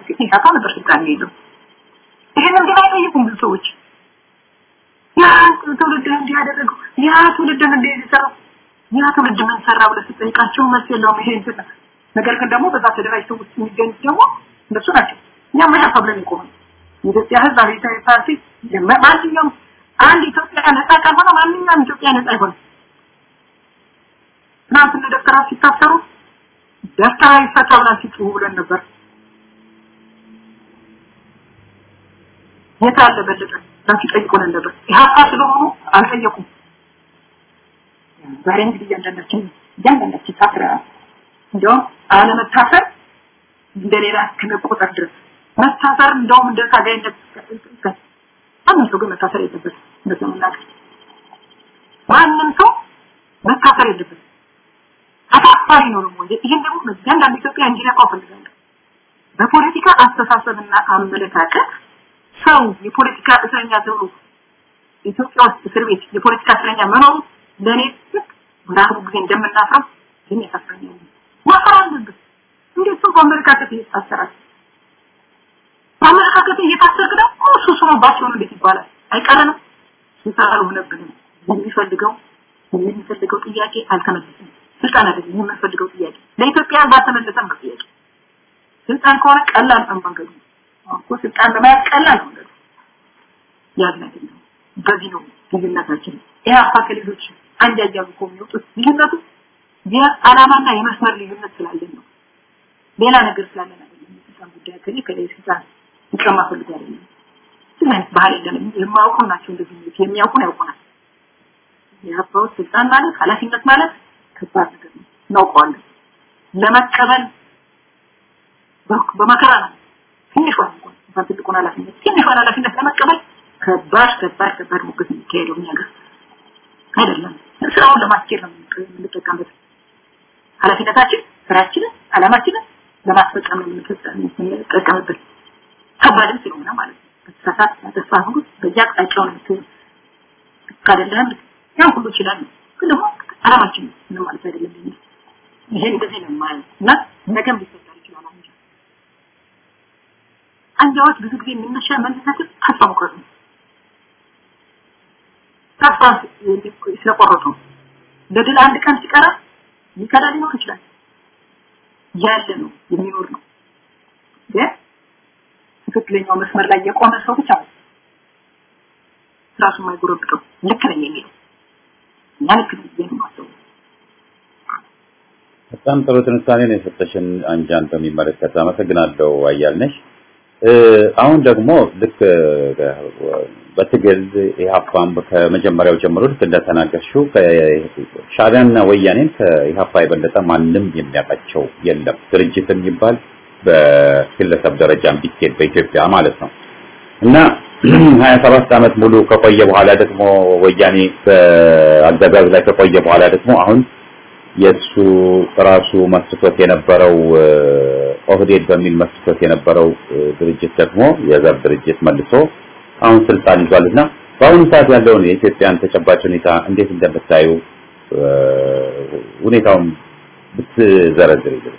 Speaker 5: ሲገኝ ኢህአፓ ነበር ስልጣን የለው። ይሄንን ግን አይጠይቁም ብዙ ሰዎች። ያ ትውልድ እንዲህ ያደረገው ያ ትውልድ እንዲህ የሰራው ያ ትውልድ ምን ሰራ ብለህ ስትጠይቃቸው መልስ የለውም። ይሄ እንትን ነው። ነገር ግን ደግሞ በዛ ተደራጅተው ውስጥ የሚገኙት ደግሞ እነሱ ናቸው። እኛም ኢህአፓ ብለን የቆምን የኢትዮጵያ ህዝብ አብዮታዊ ፓርቲ ማንኛውም አንድ ኢትዮጵያ ነጻ ካልሆነ ማንኛውም ኢትዮጵያ ነጻ አይሆንም። ትናንት እነ ዶክተር ሲታሰሩ ደስታ ይፈታ ብለን ሲጮሁ ብለን ነበር። የት አለ በለጠ ብለን ሲጠይቁን ነበር። ኢህአፓ ስለሆኑ አልጠየቁም። ዛሬ እንግዲህ እያንዳንዳችን እያንዳንዳችን ታስረናል። እንዲያውም አለመታሰር እንደሌላ ከመቆጠር ድረስ መታሰር እንደውም እንደ ታጋይነት ማንም ሰው ግን መታሰር የለበትም። እንደዚህ መናገር ማንም ሰው መታሰር የለበትም። አሳፋሪ ነው ደግሞ ይህን ደግሞ እያንዳንዱ ኢትዮጵያ እንዲነቃው ፈልጋለሁ። በፖለቲካ አስተሳሰብና አመለካከት ሰው የፖለቲካ እስረኛ ተብሎ ኢትዮጵያ ውስጥ እስር ቤት የፖለቲካ እስረኛ መኖሩ ለእኔ ልክ በራሱ ጊዜ እንደምናፍረው ግን ያሳፍረኛል። ማፈር አለበት። እንዴት ሰው በአመለካከት ይታሰራል? በአመለካከት እየታሰርክ ደግሞ እሱ ስኖባቸው ነው እንዴት ይባላል? አይቀረንም። ስልጣን ሆነብንም የሚፈልገው የሚፈልገው ጥያቄ አልተመለሰም። ስልጣን አይደለም የምንፈልገው ጥያቄ ለኢትዮጵያ ባልተመለሰም ነው ጥያቄ። ስልጣን ከሆነ ቀላል ነው መንገዱ። እኮ ስልጣን ለመያዝ ቀላል ነው መንገዱ። ያን አይደለም። በዚህ ነው ልዩነታችን። ኢህአፓ ከሌሎች አንድ ያያሉ እኮ የሚወጡት ልዩነቱ የዓላማና የመስመር ልዩነት ስላለን ነው። ሌላ ነገር ስላለን አይደለም። የስልጣን ጉዳይ ከሌ ከሌ ስልጣን ይቀማ ፈልጎ አይደለም። ምን አይነት ባህል የለንም። የማያውቁ ናቸው እንደዚህ የሚሉት የሚያውቁን ያውቁናል። የሀባው ስልጣን ማለት ኃላፊነት ማለት ከባድ ነገር ነው። እናውቀዋለን። ለመቀበል በመከራ ነው። ትንሿን እንኳን እንኳን ትልቁን ኃላፊነት ትንሿን ኃላፊነት ለመቀበል ከባድ ከባድ ከባድ ሙግት የሚካሄደው እኛ ጋር አይደለም። ስራውን ለማስኬድ ነው የምንጠቀምበት። ኃላፊነታችን ስራችንን፣ አላማችንን ለማስፈጸም ነው የምንጠቀምበት። ከባድም ስለሆነ ማለት ነው። በተሳሳት ያጠፋ ሁሉ በየአቅጣጫው ነው የምትሆነው። ካደለም ያን ሁሉ ይችላል ግን ደግሞ አላማችን ነው ማለት አይደለም። ለኛ ይሄ እንደዚህ ነው ማለት እና ነገም ሊፈጠር ይችላል አንጃ አንጃዎች ብዙ ጊዜ የሚነሻ መነሳት ተስፋ መቁረጥ ነው። ተስፋ ስለቆረጡ ለድል አንድ ቀን ሲቀራ ሊከዳ ሊኖር ይችላል። ያለ ነው የሚኖር ነው ግን ትክክለኛው መስመር ላይ የቆመ ሰው ብቻ ነው ራሱ የማይጎረብጠው ልክ ነኝ የሚለው እና ልክ ነኝ ብዬ ነው የማስበው።
Speaker 1: በጣም ጥሩ ትንታኔ ነው የሰጠሽን አንጃን በሚመለከት አመሰግናለሁ አያልነሽ። አሁን ደግሞ ልክ በትግል ኢህአፓም ከመጀመሪያው ጀምሮ ልክ እንደተናገርሽው ሻዕቢያና ወያኔን ከኢህአፓ የበለጠ ማንም የሚያውቃቸው የለም። ድርጅት የሚባል በግለሰብ ደረጃ ቢኬድ በኢትዮጵያ ማለት ነው እና 27 ዓመት ሙሉ ከቆየ በኋላ ደግሞ ወያኔ በአገዛዝ ላይ ከቆየ በኋላ ደግሞ አሁን የሱ ራሱ መስርቶት የነበረው ኦህዴድ በሚል መስርቶት የነበረው ድርጅት ደግሞ የዘር ድርጅት መልሶ አሁን ስልጣን ይዟልና በአሁኑ ሰዓት ያለውን የኢትዮጵያን ተጨባጭ ሁኔታ እንዴት እንደምታዩ ሁኔታውን ብትዘረዝር ይልኝ።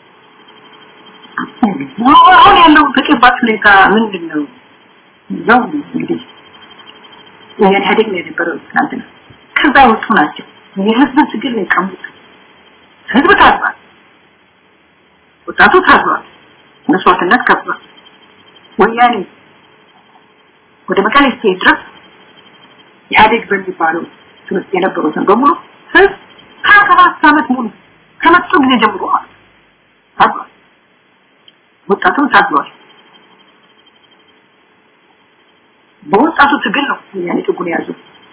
Speaker 5: አሁን ያለው ተጨባጭ ሁኔታ ምንድን ነው? ነው እንግዲህ የኢህአዴግ ነው የነበረው ትናንትና። ከዛ ወጡ ናቸው። የህዝብ ትግል ነው የቀሙት። ህዝብ ታዝቧል። ወጣቱ ታዝቧል። መስዋዕትነት ከፍሏል። ወያኔ ወደ መቀሌ ስቴት ድረስ ኢህአዴግ በሚባለው ትምህርት የነበሩትን በሙሉ ህዝብ ሀያ ሰባት ዓመት ሙሉ ከመጡ ጊዜ ጀምሮ ማለት ነው ታዝቧል። ወጣቱም ታዝሏል። በወጣቱ ትግል ነው ወያኔ ጥጉን የያዙ።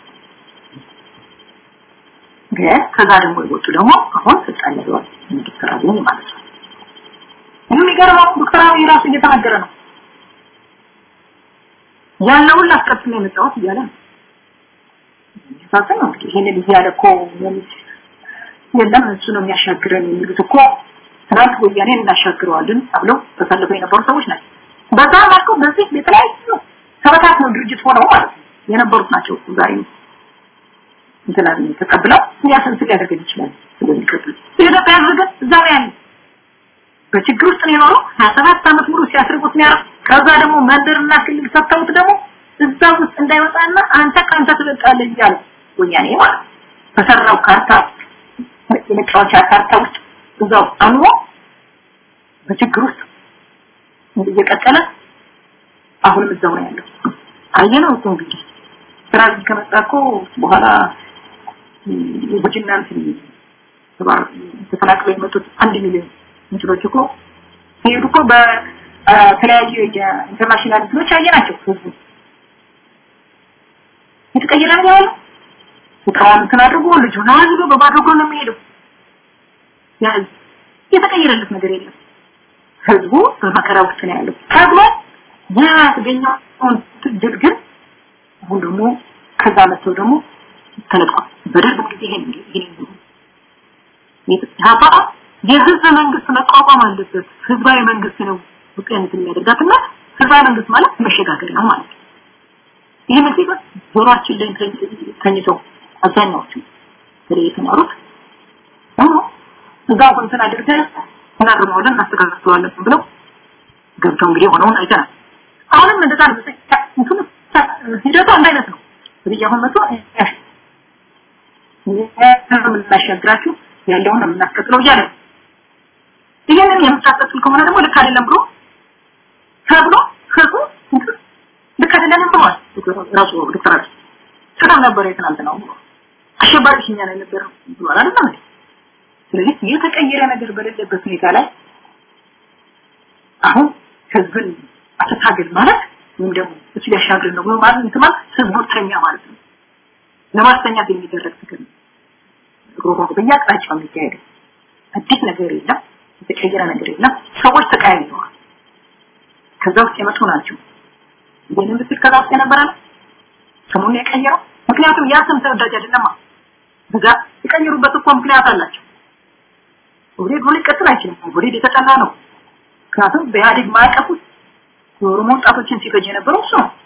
Speaker 5: ግን ከዛ ደግሞ የወጡ ደግሞ አሁን ስልጣን ይዘዋል። ዶክተር አብይ ማለት ነው። የሚገርመው ዶክተር አብይ ራሱ እየተናገረ ነው ያለውን ላስቀጥል ነው የመጣሁት እያለ ነው። ነው እንግዲህ ይሄንን እያለ እኮ የለም እሱ ነው የሚያሻግረን የሚሉት እኮ ትናንት ወያኔን እናሻግረዋለን ተብለው ተሰልፈው የነበሩ ሰዎች ናቸው። በዛ መልኩ በዚህ የተለያዩ ተበታት ነው ድርጅት ሆነው ማለት ነው የነበሩት ናቸው። ዛሬ እንትና ተቀብለው ያሰንስ ሊያደርገን ይችላል ስለሚቀጥል የኢትዮጵያ ህዝብ ግን እዛው ያለ በችግር ውስጥ ነው የኖረው 27 ዓመት ሙሉ ሲያስርቁት ነው ያለው ከዛ ደግሞ መንደርና ክልል ሰጥተውት ደግሞ እዛ ውስጥ እንዳይወጣና አንተ ካንተ ትበልጣለህ እያለ ወያኔ ማለት በሰራው ካርታ የመጫወቻ ካርታ ውስጥ እዛው አኑሮ በችግር ውስጥ እየቀጠለ አሁንም እዛው ነው ያለው አየነው እኮ እንግዲህ ስራ ከመጣ እኮ በኋላ የቡጅና እንትን ተፈናቅለው የመጡት አንድ ሚሊዮን እንትኖች እኮ ሲሄዱ እኮ በተለያዩ የኢንተርናሽናል እንትኖች አየናቸው ህዝቡ የተቀየረ ነው ያለው ስራውን እንትን አድርጎ ልጁን አዝሎ በባዶ እግሩ ነው የሚሄደው ያ የተቀየረለት ነገር የለም ህዝቡ በመከራ ውስጥ ነው ያለው ታግሎ ያ የተገኘውን ድል ግን አሁን ደግሞ ከዛ መጥተው ደግሞ ተለቋል በደርግ ጊዜ ይሄን ይሄን ያባ የህዝብ መንግስት መቋቋም አለበት ህዝባዊ መንግስት ነው ውቅያኖት የሚያደርጋትና ህዝባዊ መንግስት ማለት መሸጋገር ነው ማለት ነው ይህ ምክንያት ጆሮአችን ላይ ተኝተው አብዛኛዎቹ በተለይ የተማሩት እዛ እንትን አድርገን እናርመዋለን እናስተካክለዋለን ብለው ገብተው እንግዲህ ሆነውን አይተናል አሁንም እንደዛ ነው እንትኑ ሂደቱ አንድ አይነት ነው እንግዲህ አሁን መጥቶ የምናሻግራችሁ ያለውን ነው የምናስቀጥለው እያለ ይህንን የምታስቀጥል ከሆነ ደግሞ ልክ አይደለም ብሎ ተብሎ ህዝቡ ልክ አይደለም ብሏል ራሱ ዶክተር አብይ ሰላም ነበር የትናንትናው ብሎ አሸባሪ ሽኛ ነው የነበረው ብሏል አይደለም እንዴ ስለዚህ የተቀየረ ነገር በሌለበት ሁኔታ ላይ አሁን ህዝብን አተታገል ማለት ወይም ደግሞ እሱ ሊያሻግር ነው ብሎ ማለት እንትን ማለት ህዝቡ ተኛ ማለት ነው ለማስተኛት የሚደረግ ትግል ነው ሮሮ በየአቅጣጫው የሚካሄደው አዲስ ነገር የለም የተቀየረ ነገር የለም ሰዎች ተቀያይተዋል ከዛ ውስጥ የመጡ ናቸው ይህንን ብትል ከዛ ውስጥ የነበረ ነው ስሙን የቀየረው ምክንያቱም ያ ስም ተወዳጅ አይደለማ በዛ የቀየሩበት እኮ ምክንያት አላቸው ወዴት ብሎ ሊቀጥል አይችልም ወዴት የተጠላ ነው ምክንያቱም በኢህአዴግ ማዕቀፍ ውስጥ የኦሮሞ ወጣቶችን ሲፈጅ የነበረው እሱ ነው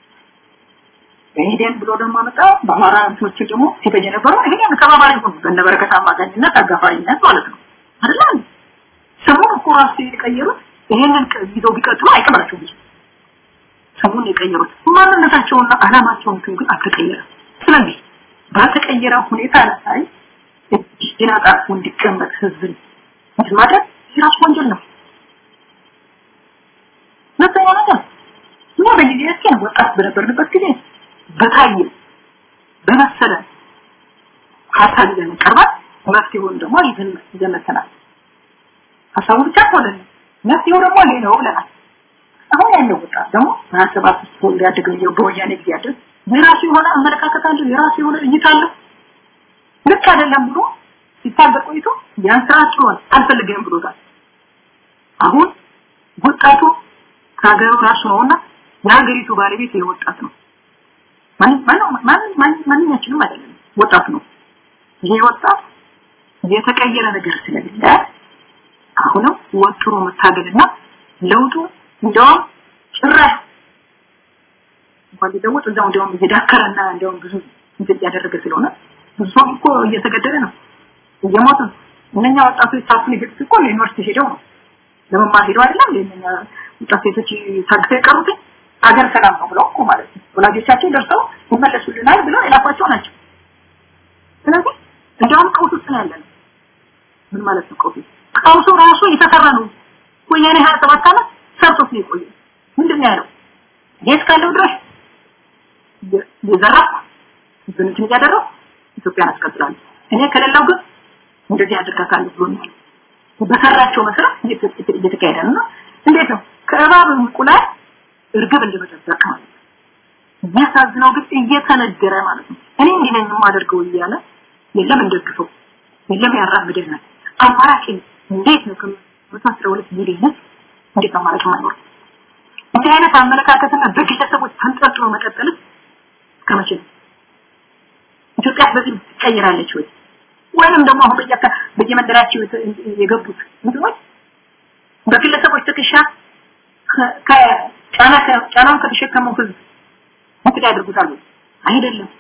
Speaker 5: በኢህዴን ብሎ ደግሞ መጣ በአማራ እንትኖች ደግሞ ሲፈጅ የነበረው ይሄን ተባባሪ ሆኑ በነበረከት አማካኝነት አጋፋሪነት ማለት ነው አይደል ስሙን እኮ ራሱ የቀየሩት ይሄንን ይዘው ቢቀጥሉ አይቀበላቸውም ስሙን የቀየሩት ማንነታቸውና አላማቸውን ግን አልተቀየረም ስለዚህ ባልተቀየረ ሁኔታ ላይ እጅን አጣጥፎ እንዲቀመጥ ህዝብን እንትን ማድረግ የራሱ ወንጀል ነው ሁለተኛ ነገር እኛ በጊዜያችን ወጣት በነበርንበት ጊዜ በታየ በመሰለ ሀሳብ ይዘን ቀርባል መፍትሄውን ደግሞ ይዘን ይዘመተናል ሀሳቡ ብቻ ሆነን መፍትሄው ደግሞ ሌላው ብለናል አሁን ያለው ወጣት ደግሞ ማሰባት ወልድ ያደገው በወያኔ ጊዜ ያደግ የራሱ የሆነ አመለካከት አለው የራሱ የሆነ እይታ አለው ልክ አይደለም ብሎ ሲታገል ቆይቶ ያን ስራ ጥሏል አልፈልግም ብሎታል አሁን ወጣቱ ከሀገሩ ራሱ ነውና የሀገሪቱ ባለቤት የወጣት ነው ማንኛችንም አይደለም ወጣት ነው ይሄ ወጣት የተቀየረ ነገር ስለሌለ አሁንም ወጥሮ መታገልና ለውጡ እንደውም ጭራሽ እንኳን ሊለወጥ እዛው እንደውም እየዳከረና እንደውም ብዙ እንትን እያደረገ ስለሆነ ብዙ ሰው እኮ እየተገደለ ነው እየሞተ ነው እነኛ ወጣቶች ታፍን ሄዱት እኮ ለዩኒቨርሲቲ ሄደው ነው ለመማር ሄደው አይደለም ለእነኛ ወጣት ሴቶች ታግተው የቀሩት አገር ሰላም ነው ብለው እኮ ማለት ነው ወላጆቻቸው ደርሰው ይመለሱልናል ብለው የላኳቸው ናቸው ስለዚህ እንደውም ቀውስ ውስጥ ነው ያለነው ምን ማለት ነው ቀውስ ቀውሱ ራሱ የተሰራ ነው ወያኔ 27 ዓመት ሰርቶት ነው የቆየው ምንድን ነው ያለው የት ካለው ድረስ የዘራፍ ብንትን እያደረው ኢትዮጵያን አስቀጥላለሁ እኔ ከሌላው ግን እንደዚህ አድርጋታለሁ ብሎኛል በሰራቸው መሰረት እየተካሄደ ነው እንዴት ነው ከእባብ እንቁላል እርግብ እንደመጠበቅ ማለት ነው የሚያሳዝነው ግን እየተነገረ ማለት ነው እኔ እንዲህ ነኝ የማደርገው እያለ የለም እንደግፈው የለም ያራምደናል አማራጭ እንዴት ነው ከመቶ አስራ ሁለት ሚሊዮን እንዴት አማራጭ ማይኖር እንዲህ አይነት አመለካከትና በግለሰቦች ተንጠልጥሎ መቀጠል ከመቼ ነው ኢትዮጵያ በዚህ ትቀይራለች ወይ ወይንም ደግሞ አሁን በየካ በየመንደራቸው የገቡት እንትኖች በግለሰቦች ትከሻ ከጫና ጫናውን ከተሸከመው ህዝብ እንትን ያደርጉታል አይደለም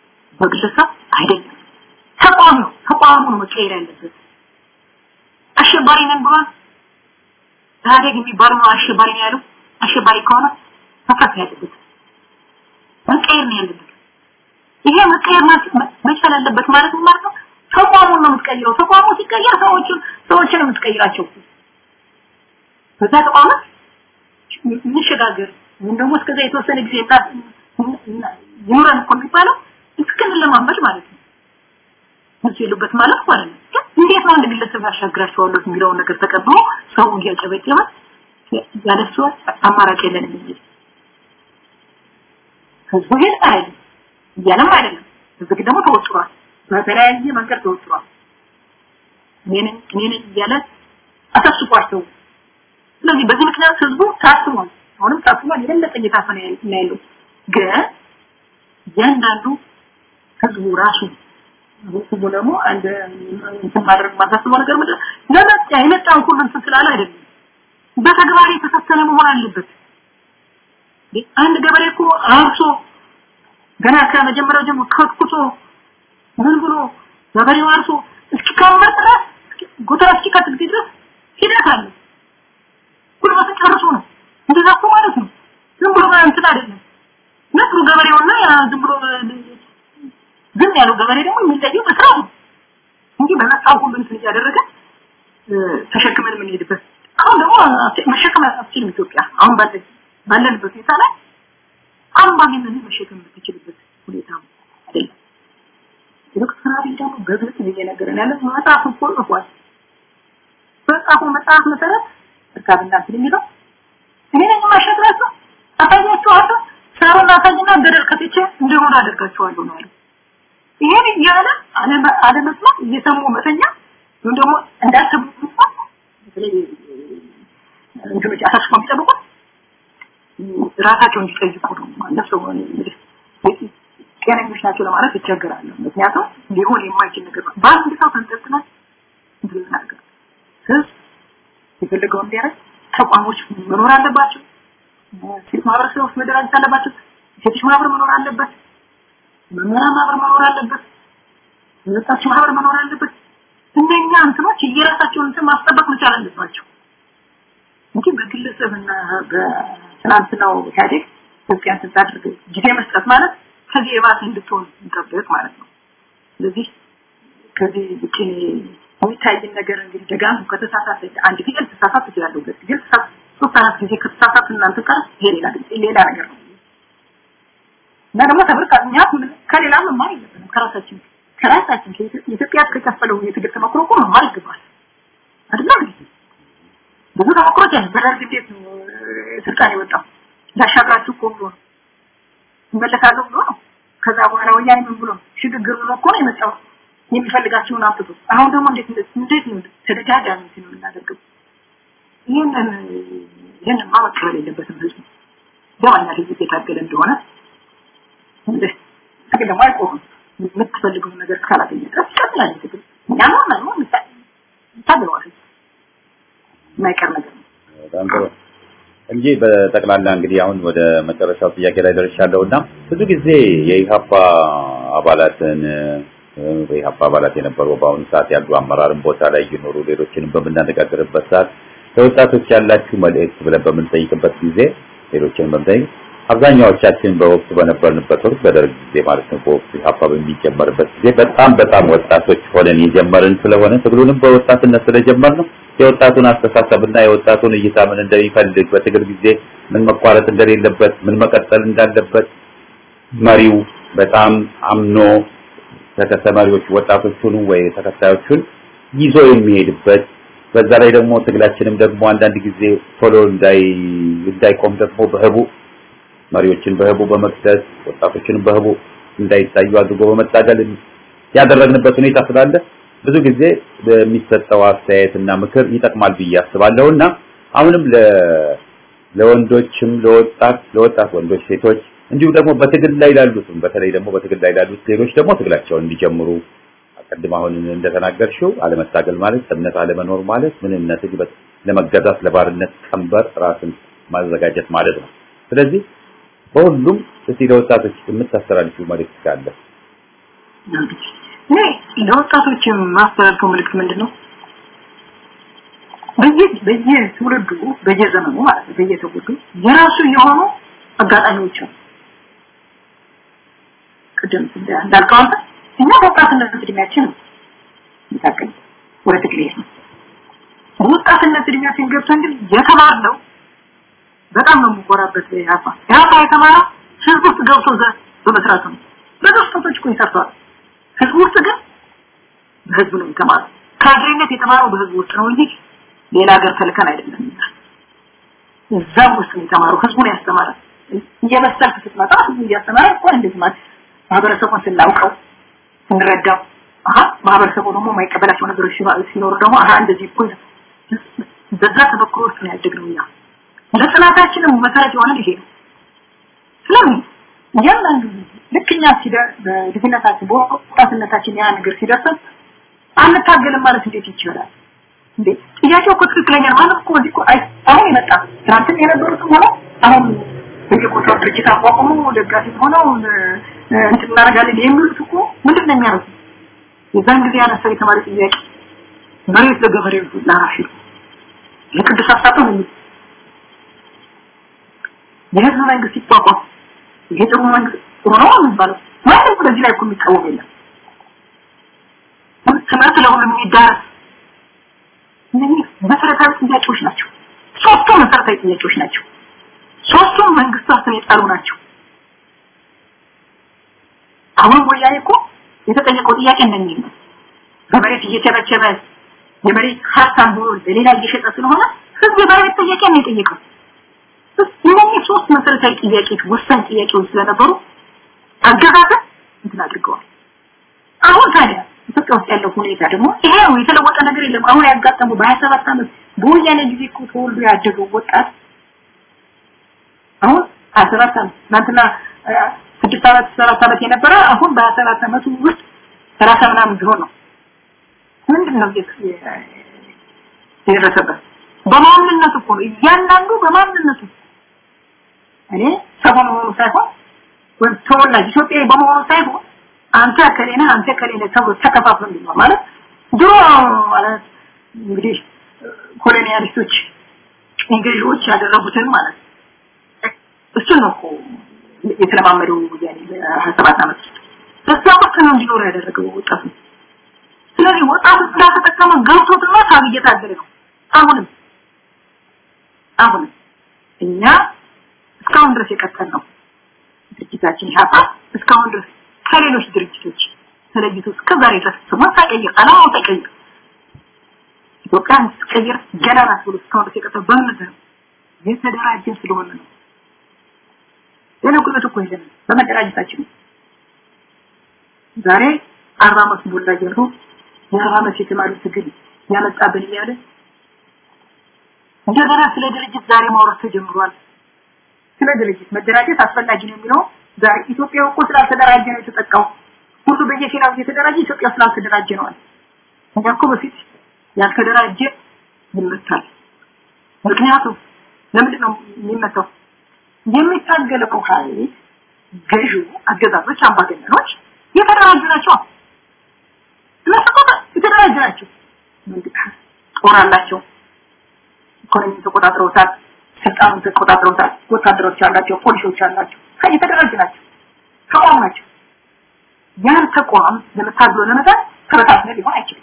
Speaker 5: በግለሰብ አይደለም ተቋም ነው ተቋሙ ነው መቀየር ያለበት አሸባሪ ነን ብሏል። ኢህአዴግ የሚባለው ነው አሸባሪ ነው ያለው። አሸባሪ ከሆነ መፍረስ ነው ያለበት፣ መቀየር ነው ያለበት። ይሄ መቀየር መቻል አለበት ማለት ምን ማለት ነው? ተቋሙን ነው የምትቀይረው። ተቋሙ ሲቀየር ሰዎችን ሰዎችን ነው የምትቀይራቸው። በዛ ተቋም እንሸጋገር ወይም ደግሞ እስከዛ የተወሰነ ጊዜ ይኑረን እኮ የሚባለው እስክንለማመድ ማለት ነው። እዚህ የሉበት ማለት ማለት ነው። እንዴት ነው አንድ ግለሰብ ያሻግራቸዋለሁ የሚለውን ነገር ተቀብሎ ሰው እያጨበጨበ ያለሱ አማራጭ የለንም እንጂ ህዝቡ ይሄን አይደለም እያለም አይደለም። ህዝብ ደግሞ ተወጥሯል። በተለያየ መንገድ ተወጥሯል። እኔን እኔን እያለ አሳስቧቸው። ስለዚህ በዚህ ምክንያት ህዝቡ ታስቧል። አሁንም ታስቧል። የበለጠ እየታፈነ ያለው ግን እያንዳንዱ ህዝቡ ራሱ ህዝቡ ደግሞ አንድ እንትን ማድረግ ማሳስበው ነገር ምንድን ለመጣ የመጣውን ሁሉ እንትን ስላለ አይደለም በተግባር የተፈተነ መሆን አለበት። አንድ ገበሬ እኮ አርሶ ገና ከመጀመሪያው ጀምሮ ከትኩቶ ምን ብሎ ገበሬው አርሶ እስኪከመር ድረስ ጎተራ እስኪከት ጊዜ ድረስ ሂደት አለ። ጉልበት ጨርሶ ነው። እንደዛ እኮ ማለት ነው። ዝም ብሎ እንትን አይደለም። ነጥሩ ገበሬውና ያ ዝም ብሎ ዝም ያለው ገበሬ ደግሞ የሚለየው በስራው ነው እንጂ በመጣው ሁሉ እንትን እያደረገ ተሸክመን የምንሄድበት አሁን ደግሞ መሸከም አትችልም ኢትዮጵያ አሁን ባለ ባለንበት ሁኔታ ላይ አምባገነን መሸከም የምትችልበት ሁኔታ አይደለም። ዶክተር አብይ ደግሞ በግልጽ እየነገረን ያለ መጽሐፍ እኮ ጽፏል። በጻፉ መጽሐፍ መሰረት እርካብና እንትን የሚለው እኔ ነኝ የማሸግራቸው አሳያቸዋለሁ ሳሩን አሳይና ገደል ከትቼ እንዲሆን አደርጋቸዋለሁ ነው ያለው። ይሄን እያለ አለመስማት እየሰሙ መተኛ ወይም ደግሞ እንዳሰቡ በተለይ እንትኖች አሳስቦ የሚጠብቁት ራሳቸውን እንዲጠይቁ ነው ማለት ሰው ጤነኞች ናቸው ለማለት ይቸገራሉ። ምክንያቱም ሊሆን የማይችል ነገር ነው። በአንድ ሰው ተንጠልጥለን እንትን ነገር ህዝብ የፈለገው እንዲያደርግ ተቋሞች መኖር አለባቸው። ሴት ማህበረሰብ ውስጥ መደራጀት አለባቸው። ሴቶች ማህበር መኖር አለበት። መምህራን ማህበር መኖር አለበት። ወጣቶች ማህበር መኖር አለበት። እነኛ እንትኖች የራሳቸውን እንትን ማስጠበቅ መቻል አለባቸው እንጂ በግለሰብና በትናንትናው ኢህአዴግ ኢትዮጵያን ስታደርግ ጊዜ መስጠት ማለት ከዚህ የባሰ እንድትሆን እንጠብቅ ማለት ነው። ስለዚህ ከዚህ ውጭ የሚታይን ነገር እንግዲህ ደጋሙ ከተሳሳተ አንድ ጊዜ ተሳሳት ትችላለሁ ግን ሶስት አራት ጊዜ ከተሳሳት እናንተ ጋር ይሄ ሌላ ሌላ ነገር ነው እና ደግሞ ተብርቃ እኛ ከሌላ መማር የለብንም ከራሳችን ከራሳችን ኢትዮጵያ ከከፈለው የትግል ተሞክሮ እኮ መማር ይገባል አይደል ብዙ ተሞክሮች አሉ በደርግ እንዴት ነው ስልጣን የወጣው ላሻግራችሁ እኮ ብሎ ነው እመለሳለሁ ብሎ ነው ከዛ በኋላ ወያኔ ምን ብሎ ሽግግር ብሎ እኮ ነው የመጣው የሚፈልጋቸውን አምጥቶ አሁን ደግሞ እንዴት እንዴት ነው ተደጋጋሚ ነው የምናደርገው ይህንን ይህንን ማመከር የለበትም ህዝቡ ደማኛ ህዝብ የታገለ እንደሆነ ትግል ደግሞ አይቆምም የምትፈልገው ነገር እስካላገኘ ድረስ ይቀጥላል ትግል እኛማ ነው ታግለዋል የማይቀር ነገር ነው
Speaker 1: በጣም ጥሩ እንጂ በጠቅላላ እንግዲህ አሁን ወደ መጨረሻው ጥያቄ ላይ ደርሻለሁ እና ብዙ ጊዜ የኢሃፓ አባላትን የኢሃፓ አባላት የነበሩ በአሁኑ ሰዓት ያሉ አመራርን ቦታ ላይ እየኖሩ ሌሎችንም በምናነጋግርበት ሰዓት ለወጣቶች ያላችሁ መልእክት ብለን በምንጠይቅበት ጊዜ ሌሎችንም በምንጠይቅ አብዛኛዎቻችን በወቅቱ በነበርንበት ወቅት በደርግ ጊዜ ማለት ነው በወቅቱ ኢሃፓ በሚጀመርበት ጊዜ በጣም በጣም ወጣቶች ሆነን የጀመርን ስለሆነ ትግሉንም በወጣትነት ስለጀመር ነው የወጣቱን አስተሳሰብና የወጣቱን እይታ ምን እንደሚፈልግ በትግል ጊዜ ምን መቋረጥ እንደሌለበት ምን መቀጠል እንዳለበት መሪው በጣም አምኖ ተከተማሪዎች ወጣቶቹን ወይ ተከታዮቹን ይዞ የሚሄድበት በዛ ላይ ደግሞ ትግላችንም ደግሞ አንዳንድ ጊዜ ቶሎ እንዳይ እንዳይቆም ደግሞ በህቡ መሪዎችን በህቡ በመክሰስ ወጣቶችን በህቡ እንዳይታዩ አድርጎ በመታገል ያደረግንበት ሁኔታ ስላለ ብዙ ጊዜ በሚሰጠው አስተያየትና ምክር ይጠቅማል ብዬ አስባለሁና አሁንም ለወንዶችም ለወጣት ለወጣት ወንዶች ሴቶች እንዲሁም ደግሞ በትግል ላይ ላሉትም በተለይ ደግሞ በትግል ላይ ላሉት ሌሎች ደግሞ ትግላቸውን እንዲጀምሩ አቀድም አሁን እንደተናገርሽው አለመታገል ማለት እምነት አለመኖር ማለት ምንነት ለመገዛት ለባርነት ቀንበር ራስን ማዘጋጀት ማለት ነው ስለዚህ በሁሉም እስቲ ለወጣቶች የምታስተላልፊው መልእክት ካለ
Speaker 5: እኔ ለወጣቶች ማስተላልፈው መልእክት ምንድን ነው በየ በየትውልዱ በየዘመኑ ማለት ነው በየትውልዱ የራሱ የሆኑ አጋጣሚዎች ነው ቅድም እንዳልከው አንተ እኛ በወጣትነት እድሜያችን ነው ይታቀኝ ወደ ትግል ነው ወጣትነት እድሜያችን ገብተን ግን የተማርነው በጣም ነው የምኮራበት ያፋ ያፋ የተማረው ህዝብ ውስጥ ገብቶ ዘ በመስራት ነው በደስቶች እኮ ይሰርተዋል ህዝብ ውስጥ ግን በህዝብ ነው የተማረው ካድሬነት የተማረው በህዝብ ውስጥ ነው እንጂ ሌላ ሀገር ተልከን አይደለም እዛም ውስጥ ነው የተማረው ህዝቡን ያስተማረ እየበሰልክ ስትመጣ ህዝቡ እያስተማረ እኮ እንደዚህ ማለት ማህበረሰቡን ስናውቀው ስንረዳው አሀ ማህበረሰቡ ደግሞ የማይቀበላቸው ነገሮች ሲኖሩ ደግሞ አሀ እንደዚህ እኮ በዛ ተመክሮ ውስጥ ነው ያደግነው እኛ ለጥናታችንም መሰረት የሆነ ይሄ ነው ስለምን እያንዳንዱ ልክ እኛ በድፍነታችን በወጣትነታችን ያ ነገር ሲደርሰን አንታገልም ማለት እንዴት ይችላል እንዴ ጥያቄው እኮ ትክክለኛ ነው ማለት እኮ እዚህ እኮ አሁን የመጣ ትናንትም የነበሩትም ሆነው አሁን በየቦታው ድርጅት አቋቁሞ ደጋፊ ሆነው እንትን እናደርጋለን የሚሉት እኮ ምንድን ነው የሚያደርጉት የዛን ጊዜ ያነሳው የተማሪ ጥያቄ መሬት ለገበሬው ላራሽ የቅዱስ አሳቶ ነው የህዝብ መንግስት ሲቋቋም ይሄ ጥሩ መንግስት ጥሩ ነው የሚባለው ማንም በዚህ ላይ እኮ የሚቃወም የለም ትምህርት ለሁሉም የሚዳረስ እነዚህ መሰረታዊ ጥያቄዎች ናቸው ሶስቱ መሰረታዊ ጥያቄዎች ናቸው ሶስቱም መንግስታትን የጣሉ ናቸው አሁን ወያኔ እኮ የተጠየቀው ጥያቄ እንደሚል ነው በመሬት እየቸበቸበ የመሬት ሀብታም ሆኖ ለሌላ እየሸጠ ስለሆነ ህዝብ የመሬት ጥያቄ ነው የጠየቀው እነዚህ ሶስት መሰረታዊ ጥያቄዎች ወሳኝ ጥያቄዎች ስለነበሩ አገዛዝን እንትን አድርገዋል አሁን ታዲያ ኢትዮጵያ ውስጥ ያለው ሁኔታ ደግሞ ይሄ ነው የተለወጠ ነገር የለም አሁን ያጋጠሙ በ27 ዓመት በወያኔ ጊዜ እኮ ተወልዶ ያደገው ወጣት አሁን 27 ዓመት ትናንትና ስድስት ዓመት ሰባት ዓመት የነበረ አሁን በ27 ዓመቱ ውስጥ 30 ምናምን ቢሆን ነው ምንድን ነው የደረሰበት በማንነቱ እኮ ነው እያንዳንዱ በማንነቱ እኔ ሰው በመሆኑ ሳይሆን ወይም ተወላጅ ኢትዮጵያዊ በመሆኑ ሳይሆን አንተ ከሌና አንተ ከሌለ ተብሎ ተከፋፍሎ እንዲኖር ማለት ድሮ ማለት እንግዲህ ኮሎኒያሊስቶች እንግሊዞች ያደረጉትን ማለት እሱን ነው እኮ የተለማመደው ያኔ በ27 ዓመት ውስጥ በዛ ወቅት ነው እንዲኖር ያደረገው ወጣቱ ስለዚህ ወጣቱ ስላልተጠቀመ ገብቶትና ሳብ እየታገለ ነው አሁንም አሁንም እኛ እስካሁን ድረስ የቀጠል ነው ድርጅታችን ያፋ እስካሁን ድረስ ከሌሎች ድርጅቶች ተለይቶ እስከዛሬ ድረስ ስሙን ሳይቀይር አላማውን ሳይቀይር ኢትዮጵያን ስትቀይር ገና ናት ብሎ እስካሁን ድረስ የቀጠል በእምነት ነው የተደራጀን ስለሆነ ነው ሌላ ጉልበት እኮ የለንም በመደራጀታችን ዛሬ አርባ ዓመት ሞላ እያሉ የአርባ ዓመት የተማሪ ትግል ያመጣብን እያለ እንደገና ስለ ድርጅት ዛሬ ማውራት ተጀምሯል ስለ ድርጅት መደራጀት አስፈላጊ ነው የሚለው ዛሬ ኢትዮጵያ እኮ ስላልተደራጀ ነው የተጠቃው ሁሉ በየፊናው እየተደራጀ ኢትዮጵያ ስላልተደራጀ ነው እኛ እኮ በፊት ያልተደራጀ ይመታል ምክንያቱም ለምንድን ነው የሚመታው የሚታገለው ኃይል ገዢው አገዛዞች አምባገነኖች የተደራጁ ናቸው እነሱ የተደራጁ ናቸው ጦር አላቸው ኢኮኖሚ ተቆጣጥረውታል ስልጣኑን ተቆጣጥረውታል ወታደሮች አላቸው ፖሊሶች አላቸው የተደራጁ ናቸው ተቋም ናቸው ያን ተቋም ለመታገል ለመጣል ተበታትነ ሊሆን አይችልም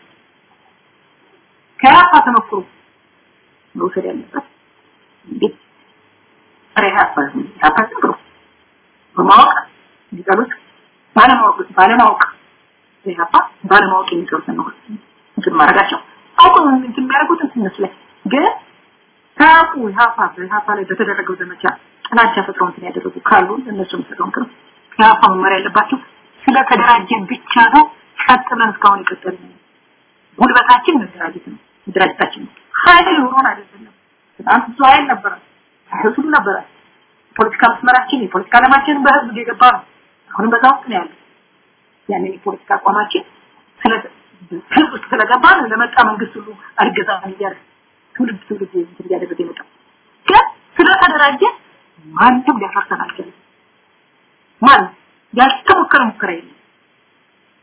Speaker 5: ከያፋ ተመክሮ መውሰድ ያለበት እንዴት ሬ ያፋ ያፋ ብሎ በማወቅ ሊጠሉት ባለማወቅ ባለማወቅ ያፋ ባለማወቅ የሚሰሩት ነው እንትን ማድረጋቸው አውቁ እንትን የሚያደርጉት እንትን ይመስላል ግን ታቁ ያፋ በያፋ ላይ በተደረገው ዘመቻ ጥላቻ ፈጥረው እንትን ያደረጉ ካሉ እነሱ የሚሰጠውን ቅርብ ከያፋ መመሪያ ያለባቸው ስለተደራጀን ብቻ ነው ቀጥለን እስካሁን የቀጠል ነው ጉልበታችን መደራጀት ነው መደራጀታችን ነው ኃይል ኖሮን አይደለም በጣም ብዙ ኃይል ነበረ ኃይል ሁሉ ነበረ ፖለቲካ መስመራችን የፖለቲካ ዓለማችን በህዝብ የገባ ነው አሁንም በዛ ውስጥ ነው ያለው ያንን የፖለቲካ አቋማችን ስለ ህዝብ ውስጥ ስለገባ ነው ለመጣ መንግስት ሁሉ አልገዛም እያለ ትውልድ ትውልድ እንትን እያደረገ የመጣው ግን ስለተደራጀ ማንም ሊያፈርሰን አልችልም ማንም ያልተሞከረ ሙከራ የለም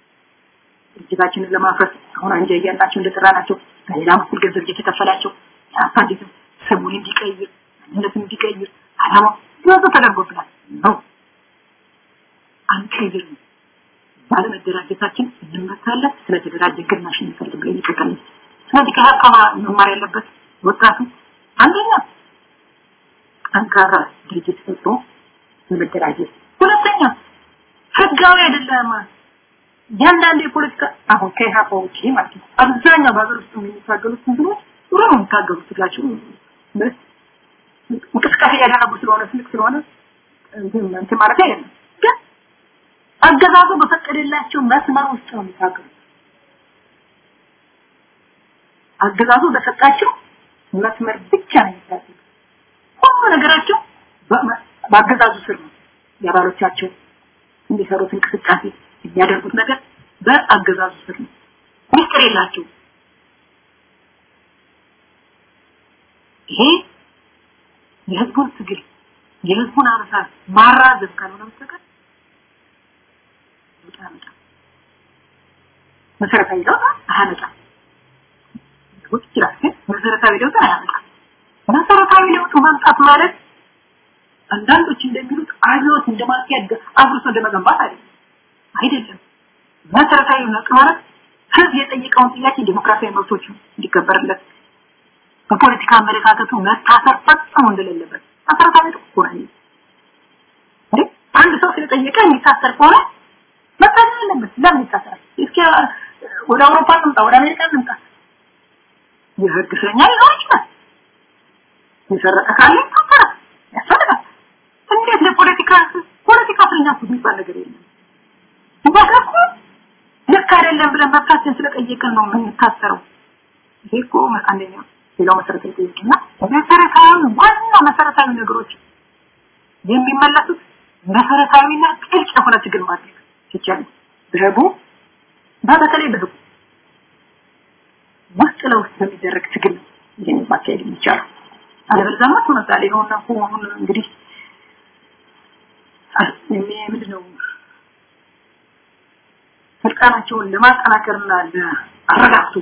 Speaker 5: ድርጅታችንን ለማፍረስ አሁን አንጃ እያላቸው እንደጠራናቸው በሌላ በኩል ገንዘብ እየተከፈላቸው አሳዲትም ስሙን እንዲቀይር ማንነቱን እንዲቀይር አላማ ብዙ ተደርጎብናል ነው አንቀይርም ባለመደራጀታችን እንመታለን ስለተደራጀ ግናሽ እንፈልግ ብለን ይቀጥላል ስለዚህ ከሀቃ መማር ያለበት ወጣቱ አንደኛ ጠንካራ ድርጅት ፈጥሮ በመደራጀት ሁለተኛ ህጋዊ አይደለም ያንዳንድ የፖለቲካ አሁን ከኢህአፓ ውጭ ማለት ነው አብዛኛው በሀገር ውስጥ የሚታገሉት እንትኖች ጥሩ ነው የሚታገሉት ትግላቸው እንቅስቃሴ ያደረጉ ስለሆነ ትልቅ ስለሆነ እንትን ማለት አይደለም ግን አገዛዙ በፈቀደላቸው መስመር ውስጥ ነው የሚታገሉት አገዛዙ በሰጣቸው መስመር ብቻ ነው የሚታገሉት ሁሉ ነገራቸው በአገዛዙ ስር ነው የአባሎቻቸው እንዲሰሩት እንቅስቃሴ የሚያደርጉት ነገር በአገዛዙ ስር ነው ሚስጥር የላቸው ይሄ የህዝቡን ትግል የህዝቡን አመሳት ማራዘም ካልሆነ በስተቀር ለውጥ አያመጣም መሰረታዊ ለውጥ አያመጣም ሊሆን ይችላል ግን መሰረታዊ ለውጥ አያመጣም መሰረታዊ ለውጥ ማምጣት ማለት አንዳንዶች እንደሚሉት አብዮት እንደማስያድ አብርሶ እንደመገንባት አይደለም አይደለም መሰረታዊ ለውጥ ማለት ህዝብ የጠየቀውን ጥያቄ ዲሞክራሲያዊ መብቶች እንዲከበርለት በፖለቲካ አመለካከቱ መታሰር ፈጽሞ እንደሌለበት መሰረታዊ ለውጥ እኮ ነው እንዴ አንድ ሰው ስለጠየቀ የሚታሰር ከሆነ መታሰር አለበት ለምን ይታሰራል እስኪ ወደ አውሮፓ እንምጣ ወደ አሜሪካ እንምጣ የህግ እስረኛ ሊኖር ይችላል የሰረቀ ካለ ይታሰራል ያስፈልጋል እንዴት ለፖለቲካ ፖለቲካ እስረኛ የሚባል ነገር የለም ባከኩ ልክ አይደለም ብለን መብታችን ስለጠየቅን ነው የምንታሰረው ይሄ እኮ አንደኛው ሌላው መሰረታዊ ጥያቄና መሰረታዊ ዋና መሰረታዊ ነገሮች የሚመለሱት መሰረታዊና ጥልቅ የሆነ ትግል ማድረግ ሲቻል በህቡ በተለይ በህቡ ውስጥ ለውስጥ በሚደረግ ትግል ነው ይህን ማካሄድ የሚቻለው አለበለዚያማ ምሳሌ ነውና አሁን እንግዲህ ምንድነው ስልጣናቸውን ለማጠናከርና ለአረጋግጡ